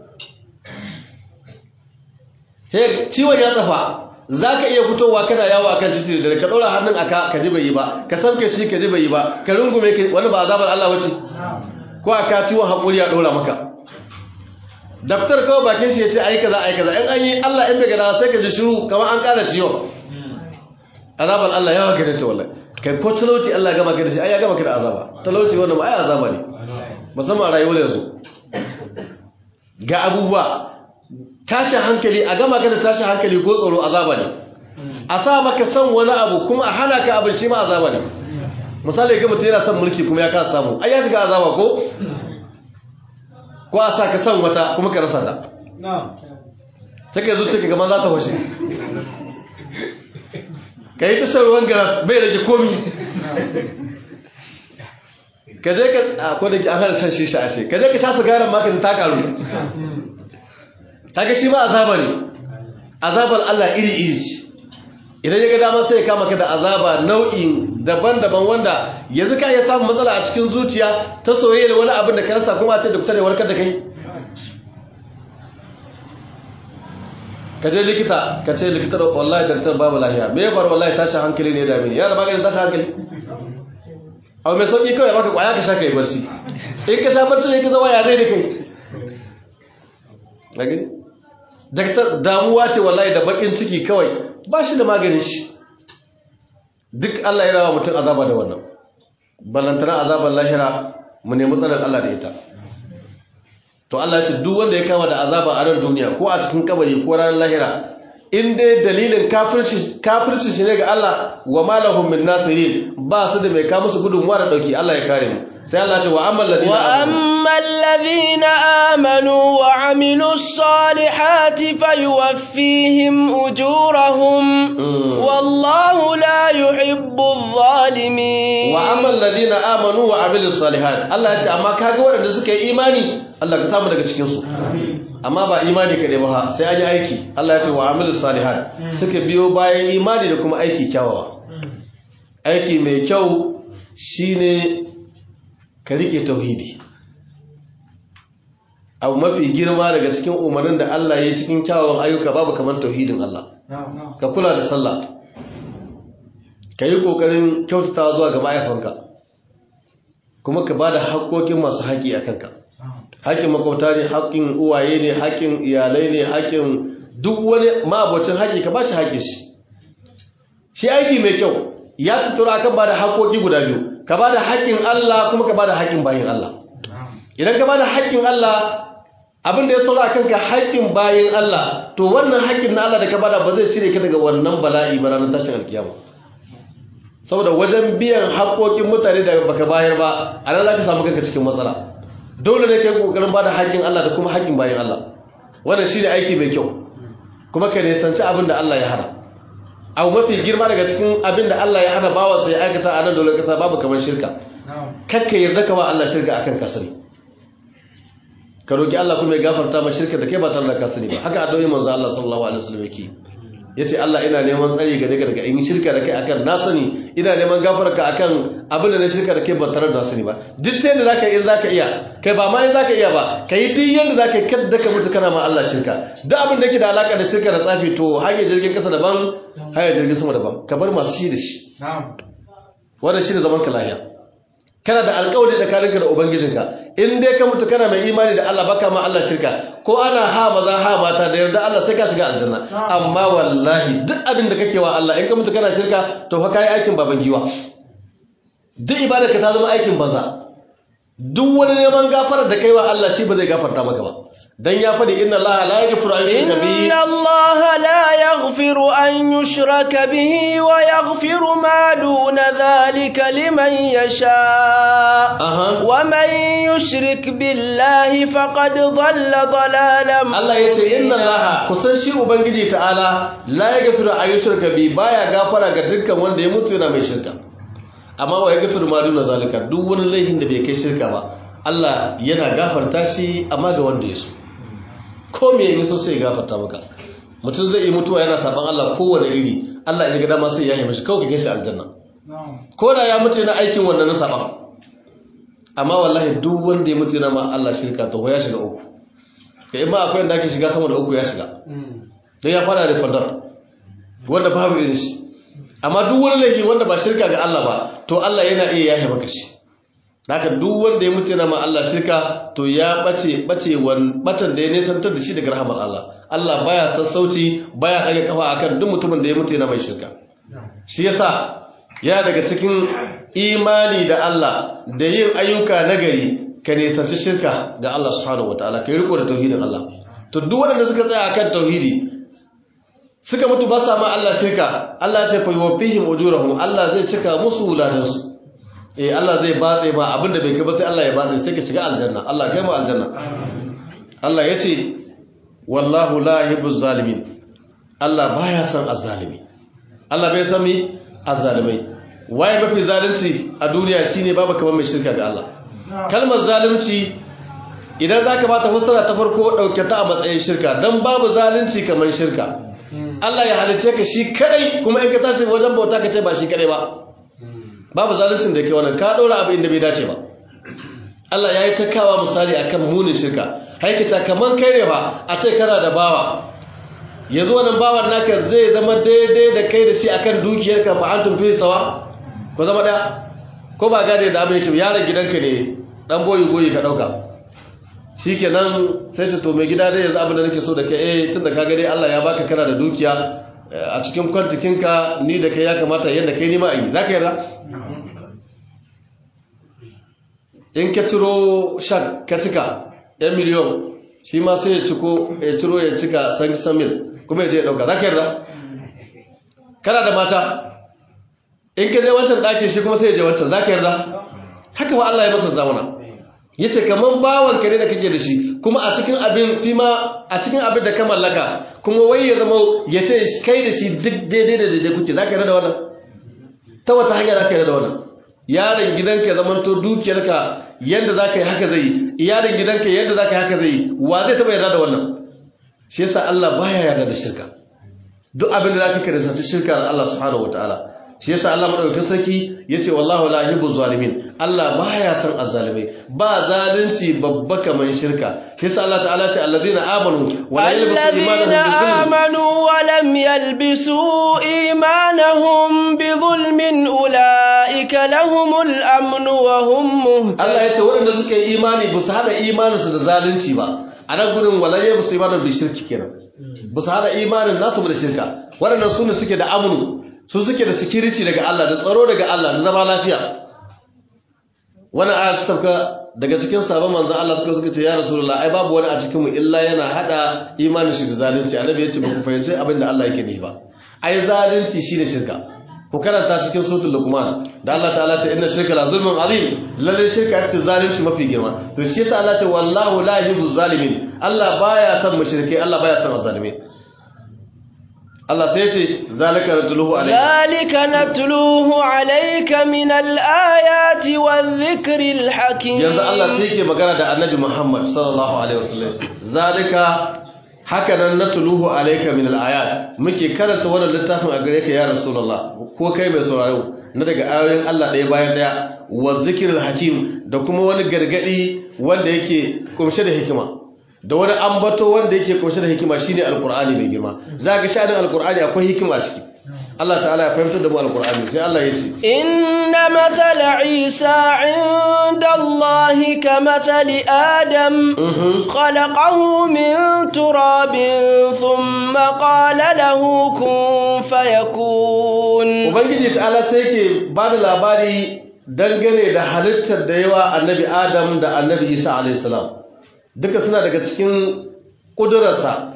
he ciwon ya tsafa za ka iya fitowa kana yawo akan titi da ka ɗora hannun aka ka ji bai yi ba ka sauke shi ka ji bai yi ba ka rungume wani ba azabar Allah wace ko aka ciwon haƙuri ya ɗora maka daftar kawai bakin shi ya ce ai kaza ai kaza in an yi Allah in bai gada sai ka ji shiru kamar an ƙara ciwon azabar Allah yawa ka ta wallahi kai ko talauci Allah gama ka da shi ai ya gama ka da azaba talauci wannan ba ai azaba ne musamman rayuwar yanzu ga abubuwa tashin hankali a gama ka da tashin hankali ko tsoro azaba ne a sa maka son wani abu kuma a hana ka abin shi ma azaba ne misali ga mutum yana son mulki kuma ya kasa samu ai ya shiga azaba ko ko a sa ka san wata kuma ka rasa ta sai ka zuce ka gaman za ta washe ka yi tashar ruwan garas bai rage komi ka je ka a kodin ki an hana shan shisha a ce ka je ka sha sigarar maka ta karu kaga shi ma azaba ne azabar Allah iri iri ce idan ya ga dama sai ya kama ka da azaba nau'in daban-daban wanda yanzu ka iya samun matsala a cikin zuciya ta soyayya da wani abin da ka rasa kuma a ce da kusa da warkar da kai ka je likita ka ce likita da wallahi daktar babu lahiya me ya faru wallahi tashin hankali ne da mini yana da maganin tashin hankali abu mai sauki kawai baka kwaya ka sha kai barci in ka sha barci ne ka zama ya zai da kai a gani daktar damuwa ce wallahi da bakin ciki kawai ba shi da maganin shi duk Allah ya rawa mutum azaba da wannan ballantana azabar lahira mu nemi tsarin Allah da ita to Allah ya ce duk wanda ya kama da azaba a nan duniya ko a cikin kabari ko ranar lahira in dai dalilin kafirci kafirci shi ne ga Allah wa malahum min nasirin ba su da mai ka musu gudunmuwa da dauki Allah ya kare mu sai Allah ya ce wa ammal ladina وأما الذين آمنوا وعملوا الصالحات فيوفيهم أجورهم والله لا يحب الظالمين wa ammal ladina amanu wa amilus salihat Allah ya ce amma kaga waɗanda suka yi imani Allah ka samu daga cikin su amma ba imani kaɗai ba sai an yi aiki Allah ya ce wa amilus salihat suka biyo bayan imani da kuma aiki kyawawa aiki mai kyau shine ka rike tauhidi abu mafi girma daga cikin umarnin da Allah ya yi cikin kyawawan ayyuka babu kamar tauhidin Allah ka kula da sallah ka yi ƙoƙarin kyautata zuwa ga ma'aifanka kuma ka ba da haƙoƙin masu haƙi a kanka haƙin makwabta ne haƙin uwaye ne haƙin iyalai ne haƙin duk wani ma'abocin haƙi ka ba shi haƙin shi shi aiki mai kyau ya tutura kan ba da haƙoƙi guda biyu ka ba da haƙin Allah kuma ka ba da haƙin bayin Allah idan ka ba da haƙin Allah abin da ya saura akan ka haƙƙin bayin Allah to wannan haƙƙin na Allah da ka bada ba zai cire ka daga wannan bala'i ba ranar tashin alkiyama saboda wajen biyan haƙƙoƙin mutane da baka bayar ba a nan za ka samu kanka cikin matsala dole ne ka yi ƙoƙarin bada haƙƙin Allah da kuma haƙƙin bayin Allah wannan shi ne aiki mai kyau kuma ka nisanci abin da Allah ya hana abu mafi girma daga cikin abin da Allah ya hana bawa sai aikata a nan dole kasa babu kamar shirka kakka yarda ka ba Allah shirka akan kasari ka roki Allah kuma ya gafarta ma shirka da kai ba tare da ka sani ba haka addu'o'i manzo Allah sallallahu alaihi wasallam yake yace Allah ina neman tsari ga daga daga in shirka da kai akan na sani ina neman gafarka akan abin da na shirka da kai ba tare da sani ba duk ta yadda zaka yi in zaka iya kai ba ma in zaka iya ba kai duk yadda zaka yi kada ka mutu kana ma Allah shirka duk abin da yake da alaka da shirka da tsafi to hanyar jirgin kasa daban hanyar jirgin sama daban ka bar masu shi da shi wannan shi ne zaman ka lafiya kana da alƙawari tsakaninka da ubangijinka in dai ka mutu kana mai imani da Allah baka ma Allah shirka ko ana ha maza ha mata da yarda Allah sai ka shiga aljanna amma wallahi duk abin da kake wa Allah in ka mutu kana shirka to fa kai aikin baban giwa duk ibadarka ta zama aikin banza duk wani neman gafarar da kai wa Allah shi ba zai gafarta maka ba dan ya faɗi inna Allah la yaghfiru an yushraka bihi inna Allah la yaghfiru an yushraka bihi wa yaghfiru ma duna dhalika liman yasha wa man yushrik billahi faqad dhalla dhalalan Allah yace inna Allah kusan shi ubangiji ta'ala la yaghfiru an yushraka bihi baya gafara ga dukkan wanda ya mutu yana mai shirka amma wa yaghfiru ma duna zalika duk wani laifin da bai kai shirka ba Allah yana gafarta shi amma ga wanda ya so ko me yake so sai ya gafarta maka mutum zai yi mutuwa yana saban Allah kowane iri Allah ya ga dama sai ya yi mishi kawai kai shi aljanna ko da ya mutu yana aikin wannan na saban amma wallahi duk wanda ya mutu yana ma Allah shirka to ya shiga uku kai ma akwai inda ake shiga sama da uku ya shiga dan ya fara da fadar wanda babu irin shi amma duk wani laifi wanda ba shirka ga Allah ba to Allah yana iya yahe maka shi haka duk wanda ya mutu yana ma Allah shirka to ya bace bace wan batan da ya nesantar da shi daga rahamar Allah Allah baya sassauci baya kage kafa akan duk mutumin da ya mutu yana mai shirka shi yasa ya daga cikin imani da Allah da yin ayyuka nagari ka nisanci shirka ga Allah subhanahu wataala kai riko da tauhidin Allah to duk waɗanda suka tsaya akan tauhidi suka mutu ba sa ma Allah shirka Allah ya ce fa yuwaffihim ujurahum Allah zai cika musu ladansu eh Allah zai batse ba abinda bai kai ba sai Allah ya batse sai ka shiga aljanna Allah kai mu aljanna Allah ya ce wallahu la yuhibbuz zalimin Allah baya son azzalimi Allah bai san mi azzalimai waye mafi zalunci a duniya shine babu kamar mai shirka ga Allah kalmar zalunci idan zaka bata fassara ta farko dauke ta a matsayin shirka dan babu zalunci kamar shirka Allah ya halice ka shi kadai kuma in ka tashi wajen bauta ka ce ba shi kadai ba babu zaluncin da yake wannan ka daura abu inda bai dace ba Allah ya yi ta kawa misali akan munin shirka haikata kamar kai ne ba a ce kana da bawa yanzu wannan bawan naka zai zama daidai da kai da shi akan dukiyarka fa antum fi sawa ko zama da ko ba gane da abin yake yaron gidanka ne dan boyi boyi ka dauka shikenan sai ce to mai gida dai yanzu abin da nake so da kai eh tunda ka ga dai Allah ya baka kana da dukiya a cikin kwantikinka ni da kai ya kamata yadda kai nima a yi zaka yarda in ka ciro shak ka cika yan miliyon shi ma sai ya ciko ya ciro ya cika san samil kuma ya je ya dauka za ka yarda kana da mata in ka je wancan ɗakin shi kuma sai ya je wancan za ka yarda haka ba Allah ya masa zamana ya ce kamar bawan kare da kake da shi kuma a cikin abin fima a cikin abin da ka mallaka kuma wai ya zama ya ce kai da shi duk daidai da daidai kuke za ka yarda da wannan ta wata hanya za ka yarda da wannan yaron gidanka ya zamanto dukiyarka yadda za ka yi haka zai iyalin gidanka yadda za ka yi haka zai wa zai taɓa yarda da wannan shi yasa Allah baya yarda da shirka duk abin da za ka kiristanci shirka da Allah subhanahu wataala shi yasa Allah madaukakin sarki yace wallahu la yuhibbu zalimin Allah baya son azzalimai ba zalunci babba kaman shirka shi yasa Allah ta'ala ce alladhina amanu wa lam yalbisu imanuhum bi dhulmin ulaika lahumul amn wa hum muhtadun Allah yace waɗanda suka yi imani ba su hada imaninsu da zalunci ba a nan gudun walaye ba su imanin bi shirki kenan ba su hada imanin nasu da shirka waɗannan su ne suke da amnu su suke da security daga Allah da tsaro daga Allah da zama lafiya wannan aya ta tafka daga cikin sabon manzon Allah suka suka ce ya rasulullah ai babu wani a cikin mu illa yana hada imanin shi da zalunci annabi ya ce ba ku fahimci abin da Allah yake ne ba ai zalunci shine shirka ku karanta cikin suratul luqman da Allah ta'ala ta inna shirka la zulmun azim lalle shirka ce zalunci mafi girma to shi yasa Allah ce wallahu la yuhibbu zalimin Allah baya son mushrike Allah baya son zalimi Allah sai ce zalika natluhu alayka zalika natluhu alayka min al-ayati wadh-dhikril hakim yanzu Allah sai yake magana da Annabi Muhammad sallallahu alaihi wasallam zalika haka nan natluhu alayka min al-ayat muke karanta wannan littafin a gare ka ya rasulullah ko kai mai sauraro na daga ayoyin Allah ɗaya bayan ɗaya wadh-dhikril hakim da kuma wani gargadi wanda yake kumshe da hikima da wani ambato wanda yake kunshe da hikima shine alqur'ani mai girma za ga sha'anin alqur'ani akwai hikima ciki Allah ta'ala ya fahimtar da mu alqur'ani sai Allah ya ce inna mathala isa 'inda Allah kamathali adam khalaqahu min turabin thumma qala lahu kun fayakun ubangiji ta'ala sai yake bada labari dangane da halittar da yawa annabi adam da annabi isa alayhi salam duka suna daga cikin ƙudurarsa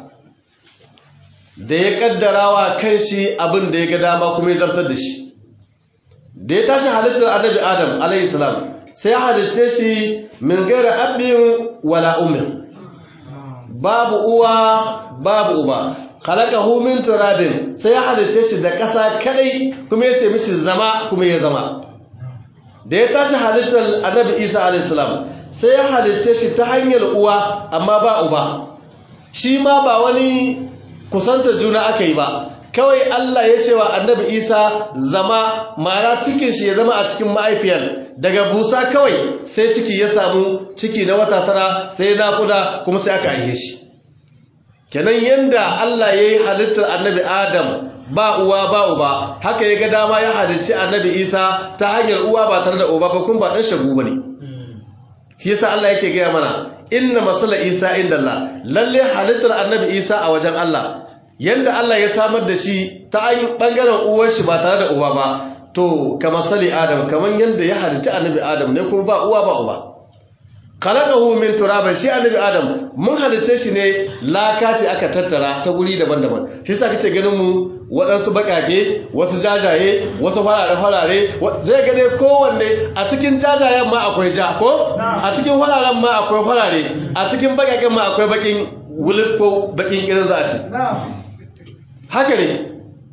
da ya ƙaddara wa kan shi abin da ya ga dama kuma ya zartar da shi da ya tashi halittar annabi adam alaihissalam sai ya halitce shi min gaira abin wala umin babu uwa babu uba khalaqahu min turabin sai ya halitce shi da ƙasa kadai kuma ya ce mishi zama kuma ya zama da ya tashi halittar annabi isa alaihissalam sai ya halicce shi ta hanyar uwa amma ba uba shi ma ba wani kusanta juna aka yi ba kawai Allah ya ce wa annabi Isa zama mara cikin shi ya zama a cikin ma'aifiyar daga busa kawai sai ciki ya samu ciki na wata tara sai naƙuda kuma sai aka aihe shi kenan yanda Allah ya yi halittar annabi Adam ba uwa ba uba haka ya ga dama ya halicci annabi Isa ta hanyar uwa ba tare da uba ba kuma ba ɗan shagu ba ne shi yasa Allah yake gaya mana inna masala isa inda Allah lalle halittar annabi isa a wajen Allah yanda Allah ya samar da shi ta bangaren uwar shi ba tare da uba ba to kamar sali adam kamar yanda ya halitta annabi adam ne kuma ba uwa ba uba khalaqahu min turabin shi annabi adam mun halitta shi ne laka ce aka tattara ta guri daban-daban shi yasa kake ganin mu waɗansu baƙaƙe wasu jajaye wasu farare-farare zai gane kowanne a cikin jajayen ma akwai ja ko a cikin fararen ma akwai farare a cikin baƙaƙen ma akwai baƙin wulif ko baƙin irin za a ce haka ne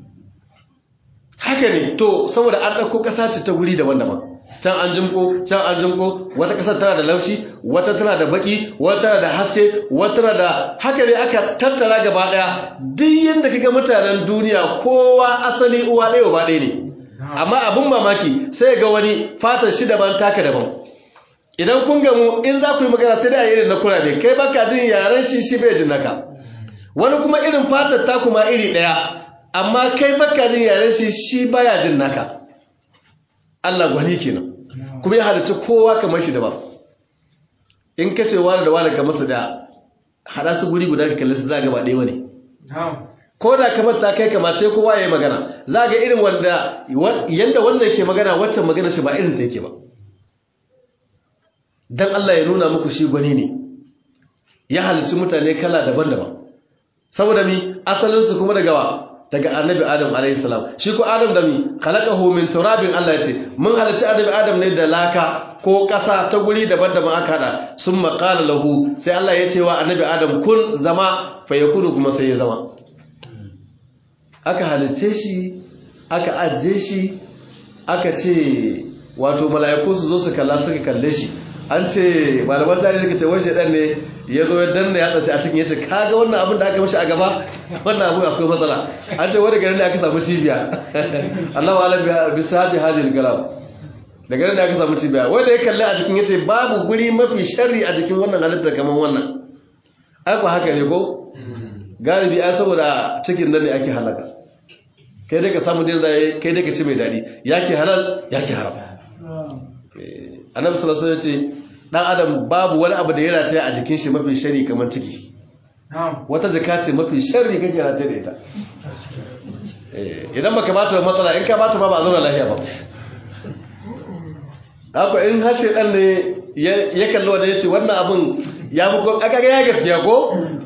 haka ne to saboda an ɗauko ƙasa ce ta wuri daban-daban can an jimko can an jimko wata ƙasar tana da laushi wata tana da baki wata tana da haske wata tana da haka ne aka tattara gaba ɗaya duk yadda kaga mutanen duniya kowa asali uwa ɗaya ba ɗaya ne amma abin mamaki sai ga wani fatar shi daban taka daban idan kun gamu in za ku yi magana sai da a irin na kurabe kai baka jin yaren shi shi bai jin naka wani kuma irin fatar ta kuma iri ɗaya amma kai baka jin yaren shi shi baya jin naka Allah gwani kenan kuma ya halarci kowa kamar shi daban in ka ce wani da wani kamar su da hada su guri guda ka kalli su za ga ba ɗaya bane ko da kamar ta kai kamace kowa ya yi magana za ga irin wanda yanda wanda yake magana waccan magana shi ba irin ta yake ba dan Allah ya nuna muku shi gwani ne ya halarci mutane kala daban-daban saboda mi asalinsu kuma daga wa daga annabi adam alayhi salam shi ko adam da mi khalaqahu min turabin Allah yace mun halarci annabi adam ne da laka ko ƙasa ta guri daban-daban aka hada summa qala lahu sai Allah ya ce wa annabi adam kun zama fa yakunu kuma sai ya zama aka halarce shi aka ajje shi aka ce wato mala'iku su zo su kalla suka kalle shi an ce malaman tarihi suka ce wani dan ne ya zo ya danna ya tsaci a cikin ya ce kaga wannan abin da aka mashi a gaba wannan abu akwai matsala an ce wani garin da aka samu cibiya Allahu alam bi sahati hadil galam da garin da aka samu cibiya wanda ya kalli a cikin ya ce babu guri mafi sharri a cikin wannan halitta kamar wannan ai ko haka ne ko galibi ai saboda cikin nan ne ake halaka kai dai ka samu din zai kai dai ka ci mai dadi yake halal yake haram annabi sallallahu alaihi wasallam ya ce dan adam babu wani abu da ya rataya a jikin shi mafi shari kamar ciki wata jaka ce mafi shari kake rataya da ita idan baka bata matsala in ka bata ba ba zauna lafiya ba haka in har shedan ne ya kalli wanda ya ce wannan abin ya fi aka ga ya gaskiya ko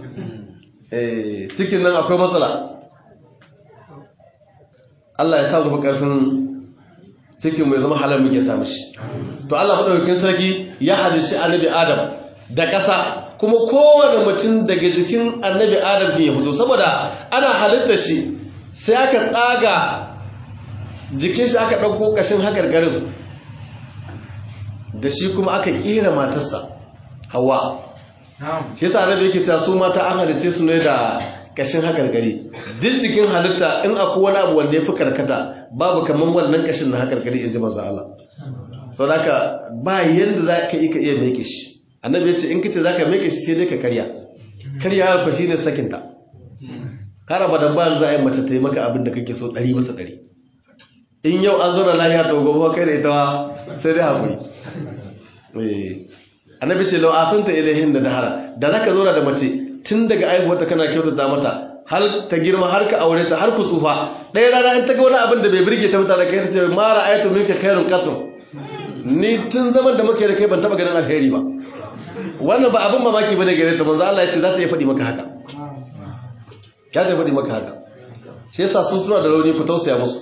cikin nan akwai matsala Allah ya sa mu karfin cikin mai zama halar muke samu shi to Allah madaukakin sarki ya halicci annabi Adam da ƙasa kuma kowane mutum daga jikin annabi Adam ya fito saboda ana halitta shi sai aka tsaga jikin shi aka ɗauko ƙashin haƙarƙarin da shi kuma aka ƙera matarsa Hawa shi yasa annabi yake cewa su mata an halicce su ne da kashin hakarkari duk jikin halitta in akwai wani abu wanda ya fi karkata babu kamar wannan kashin na hakarkari in ji maza Allah sau da haka ba yadda za ka iya iya meke shi annabi ya ce in kace za ka meke shi sai dai ka karya karya ya shi ne sakinta kara ba da ba za a yi mace ta yi maka abin da kake so ɗari masa ɗari in yau an zauna lahiya to gobe kai da ita sai dai haƙuri annabi ce lau asanta ilahin da dahara da zaka zauna da mace tun daga aihuwarta kana kyautata mata har ta girma har ka aure ta har ku tsufa ɗaya rana in ta ga wani abin da bai birge ta mutane kai ta ce ma ra'aytu minka khairun qattu ni tun zaman da muke da kai ban taba ganin alheri ba wannan ba abin mamaki bane gare ta manzo Allah ya ce za ta iya faɗi maka haka ya ta faɗi maka haka shi yasa sun suna da rauni ku tausaya musu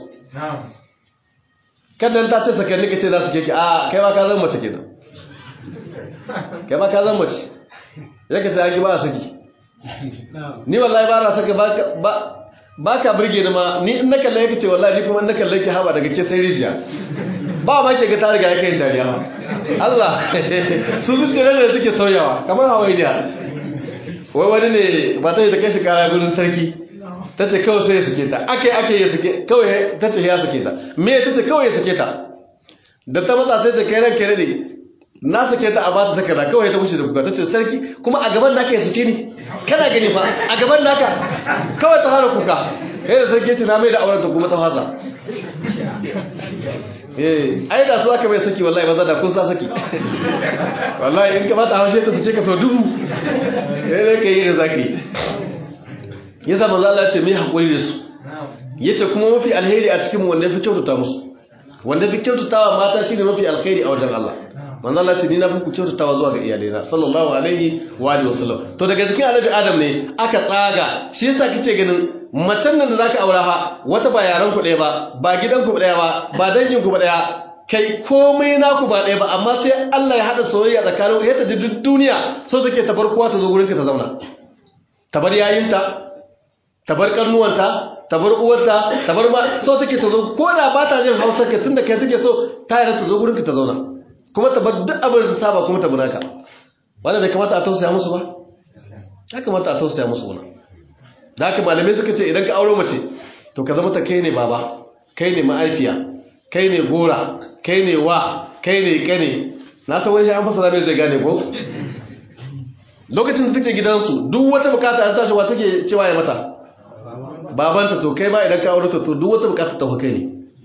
kada ta ce sakanni ka ce za su keke a kai ma ka zama mace kenan kai ma ka zama mace yake ce an ba a saki ni wallahi ba na saka ba ka birge ni ma ni in na kalle yake ce wallahi ni kuma in na kalle ki haba daga ke sai rijiya ba ma ke ga ta riga yake yin dariya ma Allah su su ce da suke sauyawa kamar hawainiya wai wani ne ba ta yi ta kai shi kara gudun sarki ta ce kawai sai ya suke ta ake ake ya suke kawai ta ce ya suke ta me ta ce kawai ya suke ta da ta matsa sai ce kai ran kai ne na sake ta a bata takarda kawai ta wuce da kuka ta ce sarki kuma a gaban naka ya suke ni kana gani ba a gaban naka kawai ta fara kuka eh da sarki ce na mai da auren ta kuma ta fasa eh ai da su aka mai saki wallahi maza da kun sa saki wallahi in ka bata haushe ta sake ka so dubu eh dai kai da zaki yasa manzo Allah ya ce mai hakuri da su yace kuma mafi alheri a cikin mu wanda ya fi kyautata musu wanda fi kyautatawa mata shine mafi alkhairi a wajen Allah manzo Allah ce ni na fi ku kyautatawa zuwa ga iyalaina sallallahu alaihi wa alihi wasallam to daga cikin annabi adam ne aka tsaga shi yasa kice ganin macen nan da zaka aura fa wata ba yaran ku ɗaya ba ba gidan ku ɗaya ba ba dangin ku ba ɗaya kai komai naku ba ɗaya ba amma sai Allah ya hada soyayya tsakanin ya ta duk duniya so take ta bar kowa ta zo gurin ka ta zauna ta bar yayinta ta bar karnuwanta ta bar uwarta ta bar ma so take ta zo ko da ba ta jin Hausa ka tunda kai take so ta yarda ta zo gurin ka ta zauna kuma ta bar duk abin da ta saba kuma ta bunaka wanda bai kamata a tausaya musu ba ya kamata a tausaya musu wannan da haka malamai suka ce idan ka auro mace to ka zama ta kai ne baba kai ne ma'aifiya kai ne gora kai ne wa kai ne kane na san wani an fasara mai zai gane ko lokacin da take gidansu duk wata bukata an tashi wa take cewa ya mata babanta to kai ba idan ka aure ta to duk wata bukata ta kai ne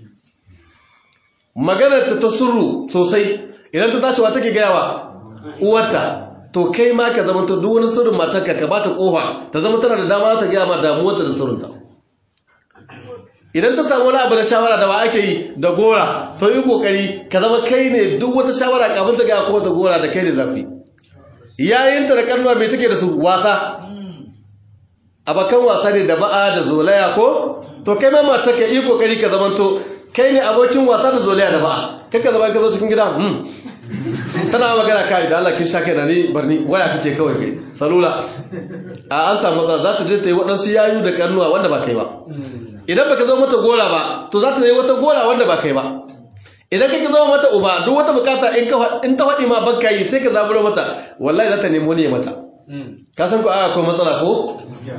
maganar ta ta surru sosai idan ta tashi wa take gaya wa uwarta to kai ma ka zama to duk wani sirrin matarka ka bata kofa ta zama tana da dama ta gaya ma damuwarta da sirrinta idan ta samu wani abu na shawara da wa ake yi da gora to yi kokari ka zama kai ne duk wata shawara kafin ta gaya kuma ta gora da kai ne zafi yayinta da karnuwa mai take da su wasa abakan wasa ne da ba'a da zolaya ko to kai ma matar ka yi kokari ka zama to kai ne abokin wasa da zolaya da ba'a kai ka zama ka zo cikin gida hmm tana magana kai da Allah kin sha kai da ni barni waya kake kawai kai salula a an samu matsala za ta je ta yi waɗansu yayu da karnuwa wanda ba kai ba idan baka zo mata gora ba to za ta yi wata gora wanda ba kai ba idan kake zo mata uba duk wata bukata in ka in ta faɗi ma banka yi sai ka zaburo mata wallahi za ta nemo ne mata ka san ko a akwai matsala ko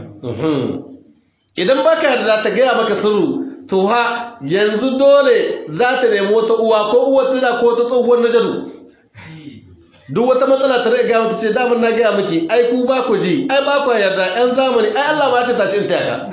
idan baka da ta gaya maka sirru to ha yanzu dole za ta nemi wata uwa ko uwa tana ko ta tsohuwar najadu duk wata matsala ta riga mata ce damar na gaya miki ai ku ba ku ji ai ba ku yarda yan zamani ai Allah ma ce tashi in taya ka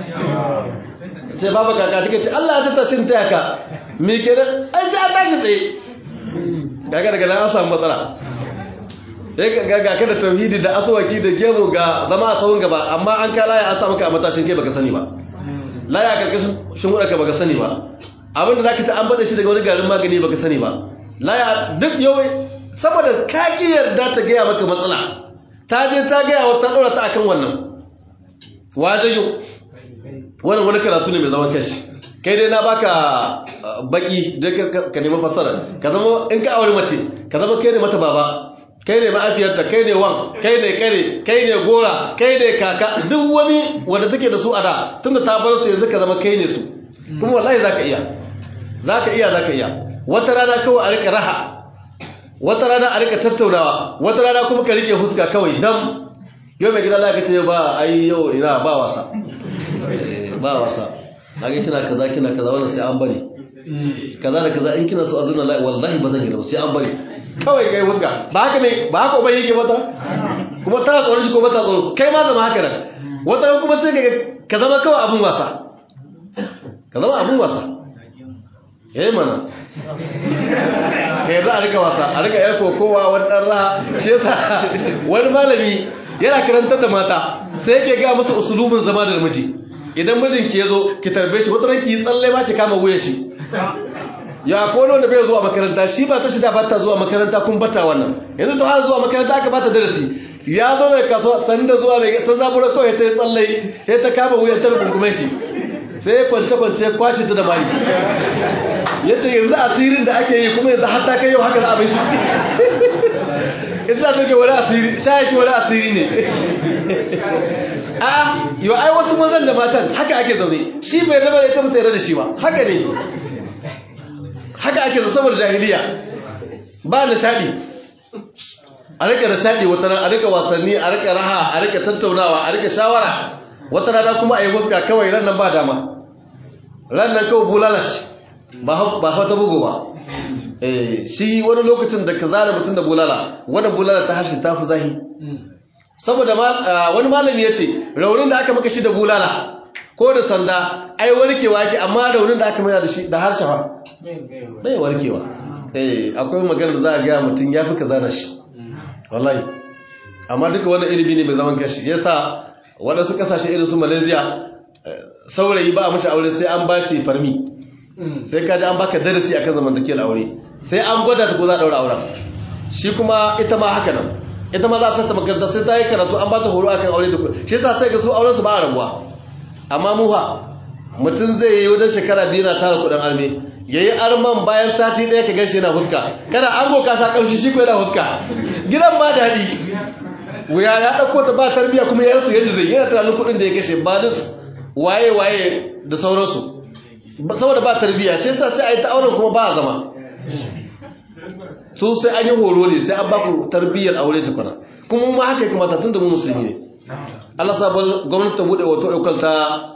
ce baba kaka take ce Allah ya ce tashi in taya ka me kenan ai sai an tashi tsaye gaga daga nan an samu matsala sai ga ga ka da tauhidi da aswaki da gemu ga zama a tsawon gaba amma an kala ya an sa maka a matashin kai baka sani ba laya karkashin shin ka baka sani ba abinda zaka ci an bada shi daga wani garin magani baka sani ba laya duk yau saboda ka ki yarda ta gaya maka matsala ta je ta gaya wa ta dora ta akan wannan wajayo wannan wani karatu ne mai zaman kashi kai dai na baka baki da ka nemi fassara ka zama in ka aure mace ka zama kai ne mata baba kai ne ma'afiyarta kai ne wan kai ne kare kai ne gora kai ne kaka duk wani wanda take da su a da tunda ta bar su yanzu ka zama kai ne su kuma wallahi zaka iya zaka iya zaka iya wata rana kawai a rika raha wata rana a rika tattaunawa wata rana kuma ka rike huska kawai dam yau mai gida za ka ce ba ai yau ina ba wasa ba wasa na ga kina kaza kina kaza wannan sai an bari kaza da kaza in kina so azuna wallahi ba zan yi ba sai an bari kawai kai wuska ba haka ne ba haka uban yake mata kuma tana tsoron shi ko bata tsoro kai ma zama haka nan wata ran kuma sai ka zama kawai abun wasa ka zama abun wasa eh mana ka yarda a rika wasa a rika yar kokowa wani ɗan raha shi yasa wani malami yana karantar da mata sai yake ga musu usulubin zama da miji idan mijinki ya zo ki tarbe shi wata ranki tsalle ma ki kama wuyan shi ya ko wanda bai zuwa makaranta shi ba ta shida ba ta zuwa makaranta kun bata wannan yanzu ta har zuwa makaranta aka bata darasi ya zo daga kasuwa sanin da zuwa mai ta zabura kawai ta yi tsalle ya ta kama wuyan ta rungume shi sai ya kwance kwance ya kwashe ta da mari ya ce yanzu asirin da ake yi kuma yanzu har ta kai yau haka za a bai shi ya ce ta ke wani asiri sha yake wani asiri ne a yau ai wasu mazan da matan haka ake zaune shi bai raba da ita mata yarda da shi ba haka ne haka ake saboda jahiliya ba nishadi a rika nishadi wata rana a rika wasanni a rika raha a rika tattaunawa a rika shawara wata rana kuma a yi wuska kawai ran nan ba dama ran nan kawai bulala ce ba fa ta bugu ba shi wani lokacin da ka zana mutum da bulala wannan bulala ta harshe ta fi zahi saboda wani malami ya ce raunin da aka maka shi da bulala ko da sanda ai warkewa ake amma raunin da aka mai da shi da harshe ba bai warkewa eh akwai magana da za a ga mutum ya fi ka zana shi wallahi amma duka wani ilimi ne mai zaman kashi yasa waɗansu ƙasashe irin su malaysia saurayi ba a mashi aure sai an bashi farmi sai kaji an baka darasi akan zamantakewar aure sai an gwada ta ko za a ɗaura auren shi kuma ita ma haka nan ita ma za a sata makaranta sai ta yi karatu an ba ta horo akan aure da kuɗi shi yasa sai ga su auren su ba a rabuwa amma mu ha mutum zai yi wajen shekara biyu na tara kuɗin arme ya yi arman bayan sati ɗaya ka ganshi yana huska kada an goka sha ƙamshi shi ko yana huska gidan ma daɗi wuya ya ɗauko ta ba tarbiyya kuma ya rasu yadda zai yana tunanin kuɗin da ya kashe ba waye waye da sauransu saboda ba tarbiyya shi yasa sai a yi ta auren kuma ba a zama su sai an yi horo ne sai an ba ku tarbiyyar aure tukuna kuma ma haka ya kamata tun da mu musulmi ne Allah sa gwamnati ta bude wato ɗaukar ta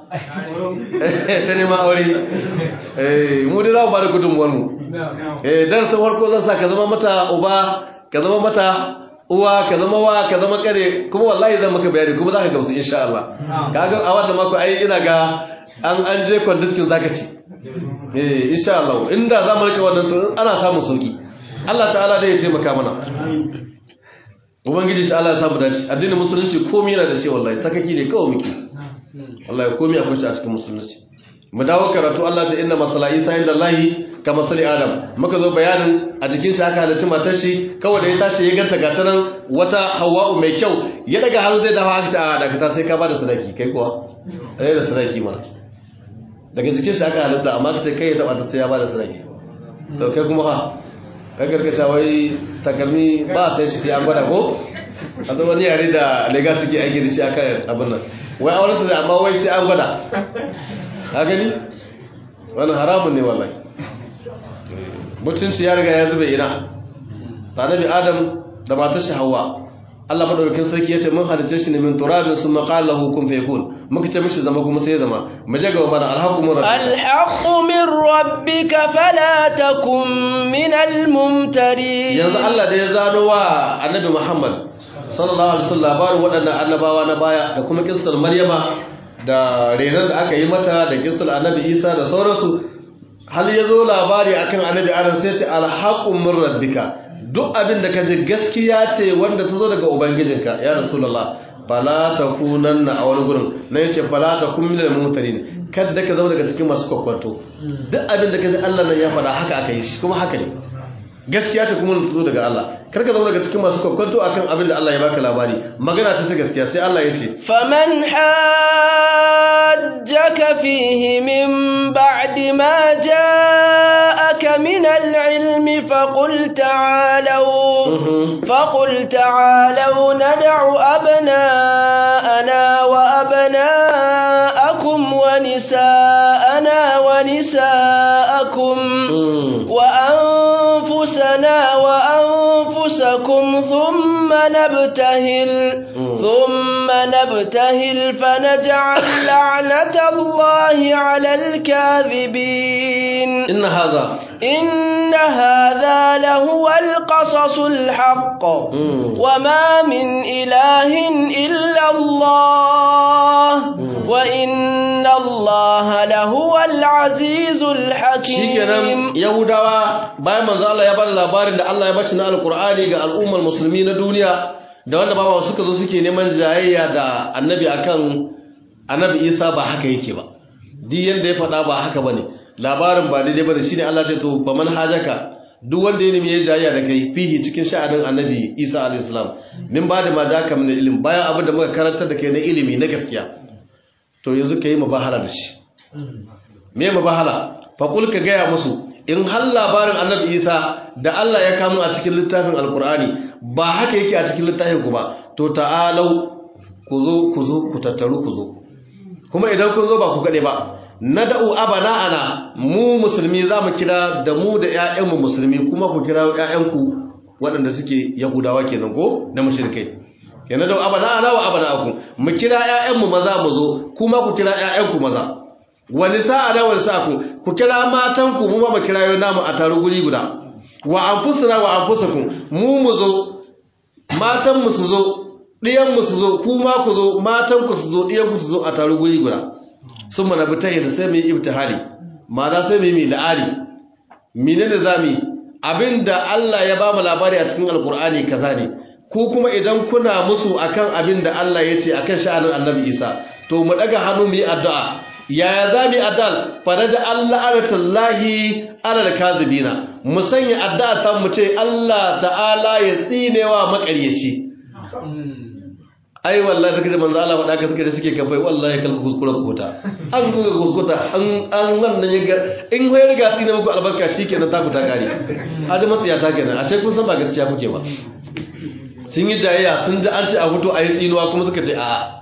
ta neman aure mu dai za mu ba da gudunmuwar mu darasin farko zan sa ka zama mata uba ka zama mata uwa ka zama wa ka zama kare kuma wallahi zan maka bayani kuma za ka gamsu insha Allah kaga a wannan mako ai ina ga an an je conducting zaka ci eh insha Allah inda za mu rike wannan to ana samun sauki Allah ta'ala dai ya taimaka mana ubangiji ta'ala ya samu dace addinin musulunci komai yana da shi wallahi sakaki ne kawai muke wallahi komai akwai shi a cikin musulunci mu dawo karatu Allah ta inna masala Isa inda Allah ka masali Adam muka zo bayanin a jikin shi aka halarci matar shi kawai da ya tashi ya ganta ga tanan wata Hawwa'u mai kyau ya daga hannu zai dafa haka a daga ta sai ka bada sadaki kai kuwa eh da sadaki mana daga jikin shi aka halitta amma kace kai ya taba ta sai ya bada sadaki to kai kuma fa ka gargaca wai takalmi ba sai shi sai an gwada ko a zo wani yare da lega suke aiki da shi akan abin nan wai auren ta amma wai sai an gwada ka gani wannan haramun ne wallahi mutunci ya riga ya zube ina annabi adam da matar shi hawa Allah madaukakin sarki yace mun halice shi ne min turabin summa qala lahu kun fayakun muka ce mishi zama kuma sai ya zama mu je ga mana alhaqu min rabbika alhaqu min rabbika fala takum min almumtarin yanzu Allah da ya zano wa annabi Muhammad sallallahu alaihi wasallam labarin waɗannan annabawa na baya da kuma kissar Maryama da renar da aka yi mata da kissar annabi Isa da sauransu hal ya zo labari akan annabi Adam sai ce alhaqu min rabbika duk abin da ka ji gaskiya ce wanda ta zo daga ubangijinka ya rasulullah fala takunanna a wani gurin na yace fala takun minal mumtarin kada ka zama daga cikin masu kwakwato duk abin da ka ji Allah nan ya faɗa haka aka yi shi kuma haka ne gaskiya ce kuma ta zo daga Allah kar ka zama daga cikin masu kwakwato akan abin da Allah ya baka labari magana ce ta gaskiya sai Allah ya ce faman hajjaka fihi min ba'di ma ja'aka min al-ilmi faqul ta'alu faqul ta'alu nad'u abna'ana wa abna'akum wa nisa'ana wa nisa'akum wa أنفسنا وأنفسكم ثم نبتهل ثم نبتهل فنجعل لعنة الله على الكاذبين إن هذا إن هذا لهو القصص الحق وما من إله إلا الله وإن الله لهو العزيز الحكيم يهوداوا bayan manzo Allah ya bada labarin da Allah ya bace na alkur'ani ga al'ummar musulmi na duniya da wanda baba suka zo suke neman jayayya da annabi akan annabi Isa ba haka yake ba di yanda ya faɗa ba haka bane labarin ba daidai bane shine Allah ce to ba man hajaka duk wanda ya nemi ya jayayya da kai fihi cikin sha'anin annabi Isa alayhi salam min ba da ma jaka min ilimi bayan abin da muka karantar da kai na ilimi na gaskiya to yanzu kai mubahala da shi me mubahala fa kul ka gaya musu in har labarin annabi isa da Allah ya kamo a cikin littafin alkur'ani ba haka yake a cikin littafin ku ba to ta'alau ku zo ku zo ku tattaru ku zo kuma idan kun zo ba ku gade ba nad'u abana ana mu musulmi za mu kira da mu da ƴaƴanmu musulmi kuma ku kira ƴaƴanku waɗanda suke yahudawa kenan ko da mushrikai kenan da abana ana wa abana aku mu kira ƴaƴanmu maza mu zo kuma ku kira ƴaƴanku maza wani sa'a da wani sa'a ku kira matanku mu ma mu kira yau namu a taru guri guda wa anfusuna wa anfusakum mu mu zo matan mu su zo ɗiyan mu su zo ku ma ku zo matan ku su zo ɗiyan ku su zo a taru guri guda sun mana bi tahir sai mu yi ibtihali ma'ana sai mu yi la'ari menene zamu abinda Allah ya ba mu labari a cikin alkur'ani kaza ne ko kuma idan kuna musu akan abin da Allah ya ce akan sha'anin annabi Isa to mu daga hannu mu yi addu'a yaya za mu yi adal faraja Allah aratallahi alal kazibina mu sanya addu'a ta mu ce Allah ta'ala ya tsinewa makaryaci ai wallahi take da manzo Allah faɗa ka suke da suke kafai wallahi kalku kuskura kota an kuka kuskuta an an wannan ya ga in wai riga tsine muku albarka shikenan ta ku ta kare haji matsiya ta kenan ashe kun san ba gaskiya kuke ba sun yi jayayya sun ji an ce a fito a yi tsinuwa kuma suka ce a'a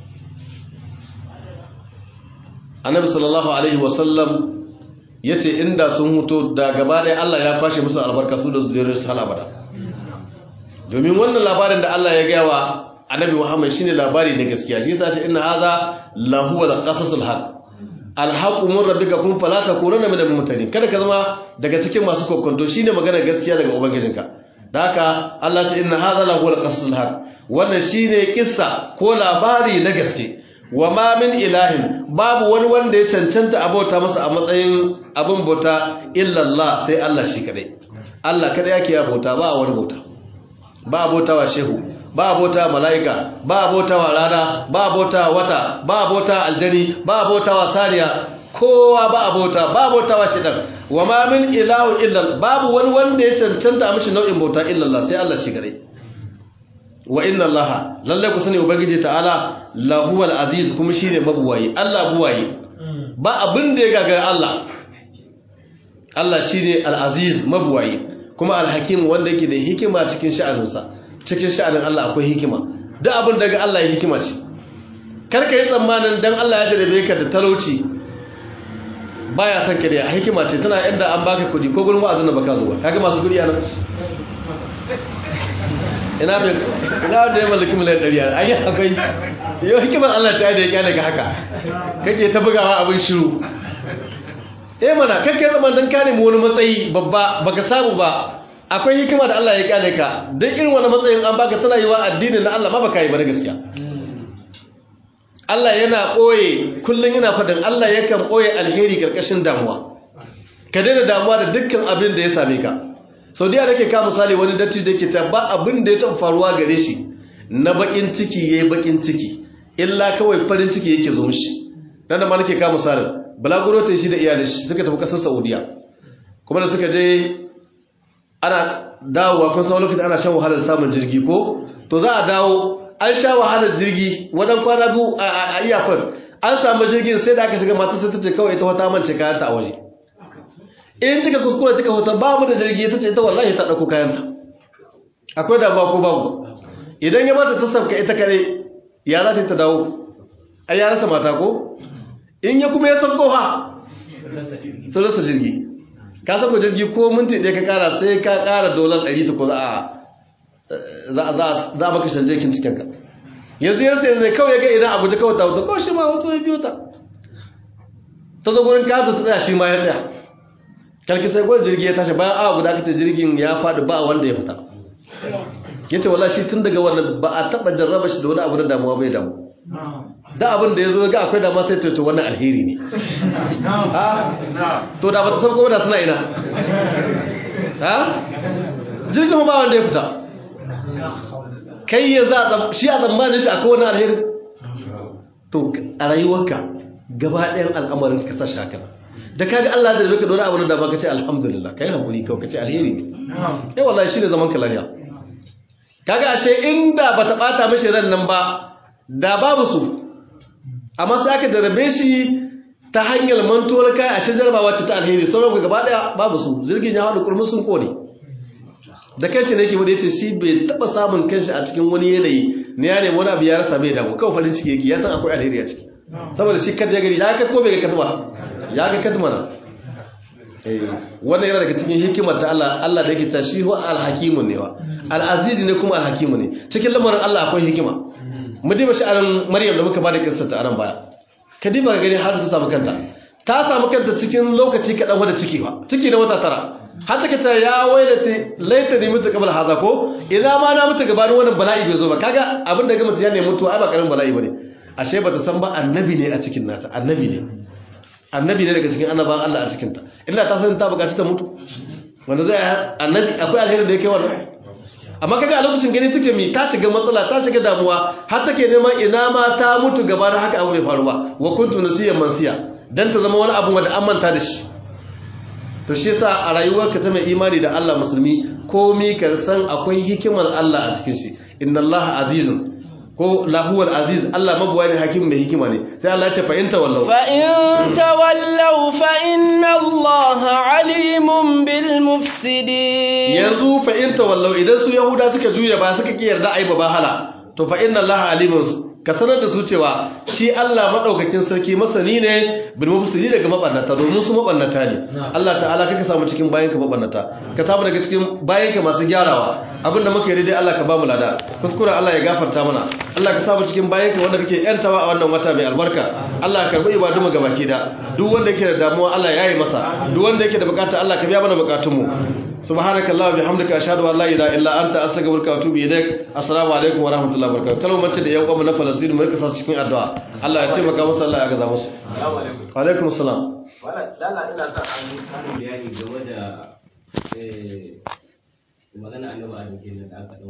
annabi sallallahu alaihi wasallam ya ce inda sun huto da gaba ɗaya Allah ya kwashe musu albarka su da zuriyar su halabada domin wannan labarin da Allah ya gaya wa annabi Muhammad shine labari na gaskiya shi yasa ce inna haza lahu wal qasasul haq alhaqu min rabbika kun fala takunanna minal mumtarin kada ka zama daga cikin masu kokonto shine magana gaskiya daga ubangijinka da haka Allah ce inna haza lahu wal qasasul haq wannan shine kissa ko labari na gaske wa ma min ilahin babu wani wanda ya cancanta abota masa a matsayin abin bauta illallah sai Allah shi kadai Allah kadai yake ya bauta ba wani bauta ba bauta wa shehu ba bauta mala'ika ba bauta wa rana ba bauta wata ba bauta aljani ba bauta wa saniya kowa ba bauta ba bauta wa shidan wa ma min ilahu illal babu wani wanda ya cancanta a mishi nau'in bauta illallah sai Allah shi kadai wa inna allaha lalle ku sani ubangiji ta'ala lahuwal aziz kuma shine mabuwayi Allah buwayi ba abin da ya gagara Allah Allah shine al-aziz mabuwayi kuma al-hakim wanda yake da hikima cikin sha'aninsa cikin sha'anin Allah akwai hikima duk abin daga Allah ya hikima ce kar ka yi tsammanin dan Allah ya jarabe ka da talauci baya son ka da hikima ce tana inda an baka kudi ko gurin wa'azin da baka zuwa kaga masu kudi anan ina bai ina da ya mallaki miliyan ɗari a ayi akwai yau hikimar Allah ta da ya kyale ka haka kake ta bugawa abin shiru eh mana kake zaman dan kare mu wani matsayi babba baka samu ba akwai hikima da Allah ya kyale ka dan irin wani matsayin an baka tana yiwa addini na Allah ma baka yi ba gaskiya Allah yana ɓoye kullum yana faɗin Allah yakan ɓoye alheri karkashin damuwa ka daina damuwa da dukkan abin da ya same ka sau da yake ka misali wani datti da yake ta ba abin da ya taɓa faruwa gare shi na bakin ciki ya yi bakin ciki illa kawai farin ciki yake zo mishi dan da ma nake ka misalin balaguro ta shi da iyalin shi suka tafi kasar saudiya kuma da suka je ana dawowa kun san lokacin ana shan wahalar samun jirgi ko to za a dawo an sha wahalar jirgi wadan kwana biyu a iyakon an samu jirgin sai da aka shiga matar sai ta ce kawai ita wata mance kayanta a waje in kika kuskure kika hoto ba mu da jirgi ta ce ita wallahi ta dauko kayanta akwai damuwa ko babu idan ya mata ta sabka ita kare ya za ta dawo ai ya rasa mata ko in ya kuma ya sabko ha sun rasa jirgi ka sako jirgi ko minti ɗaya ka kara sai ka kara dolar ɗari ta ko za a za a baka shanje kin cikin ka yanzu yarsa yanzu kawai ya ga idan abuja kawai ta wuta kawai shi ma wato ya biyo ta ta zo gurin kata ta tsaya shi ma ya tsaya kalki sai gwal jirgi ya tashi bayan awa guda aka ce jirgin ya faɗi ba wanda ya fita ya ce wala shi tun daga wannan ba a taɓa jarraba shi da wani abu da damuwa bai damu da abin da ya zo ga akwai dama sai to wannan alheri ne to da ba ta san da suna ina ha jirgin ba wanda ya fita kai ya za shi a tsammanin shi akwai wani alheri to a rayuwarka gaba ɗayan al'amarin ka sa shi haka da kaga Allah da rika dora abin da baka ce alhamdulillah kai hakuri kawai kace alheri ne eh wallahi shine zaman ka lafiya kaga ashe inda bata bata mishi ran nan ba da babu su amma sai aka jarabe shi ta hanyar mantuwar kai ashe jarabawa ce ta alheri sauran ku gaba daya babu su jirgin ya hadu kurmin sun kone da kanshi ne yake mu yace shi bai taba samun kanshi a cikin wani yanayi ne ya nemi wani abu ya rasa bai damu kawai farin ciki yake ya san akwai alheri a ciki saboda shi kada ya gani ya ka ko bai ga kadma ya ga kadmana wannan yana daga cikin hikimar ta Allah Allah da yake ta shi huwa alhakimun ne wa al'azizi ne kuma alhakimu ne cikin lamarin Allah akwai hikima mu diba shi anan Maryam da muka bada kissar ta anan baya ka diba ga gani har ta samu kanta ta samu kanta cikin lokaci kadan wanda ciki ba ciki na wata tara har take ce ya wailati laita ni mutu qabla haza ko idan ma na mutu gabanin wannan bala'i bai zo ba kaga abin da ga mutu ya ne mutu ai ba karamin bala'i bane ashe bata san ba annabi ne a cikin nata annabi ne annabi ne daga cikin annaban Allah a cikinta inda ta san ta bukaci ta mutu wanda zai annabi akwai alheri da yake wannan amma kaga a lokacin gani take mi ta shiga matsala ta shiga damuwa har take neman ina ma ta mutu gaba da haka abu bai faru ba wa kuntu nasiyan mansiya dan ta zama wani abu wanda an manta da shi to shi yasa a rayuwarka ta mai imani da Allah musulmi komai ka san akwai hikimar Allah a cikin shi inna Allah azizun ko lahuwal aziz Allah mabuwa ne hakim mai hikima ne sai Allah ya ce fa in tawallau fa in tawallaw fa inna Allah alimun bil mufsidin yanzu fa in tawallau idan su yahuda suka juya ba suka ki yarda ai bahala to fa inna Allah alimun ka sanar da su cewa shi Allah madaukakin sarki masani ne bil mufsidi daga mabannata domin su mabannata ne Allah ta'ala kaka samu cikin bayanka mabannata ka samu daga cikin bayanka masu gyarawa abinda muka yi daidai Allah ka ba mu lada kuskure Allah ya gafarta mana Allah ka samu cikin bayanka wanda kake yantawa a wannan wata mai albarka Allah ka karbi ibadu mu gabaki da duk wanda yake da damuwa Allah ya yi masa duk wanda yake da bukata Allah ka biya mana bukatun mu subhanakallah wa bihamdika ashhadu an la ilaha illa anta astaghfiruka wa atubu ilaik assalamu alaikum wa rahmatullahi wa barakatuh kalmar da yan uwa na Palestine mu rika sa cikin addu'a Allah ya taimaka musu Allah ya gaza musu wa alaikum assalam wala dala ina son an yi samun bayani game da eh magana annabi Adam kenan da aka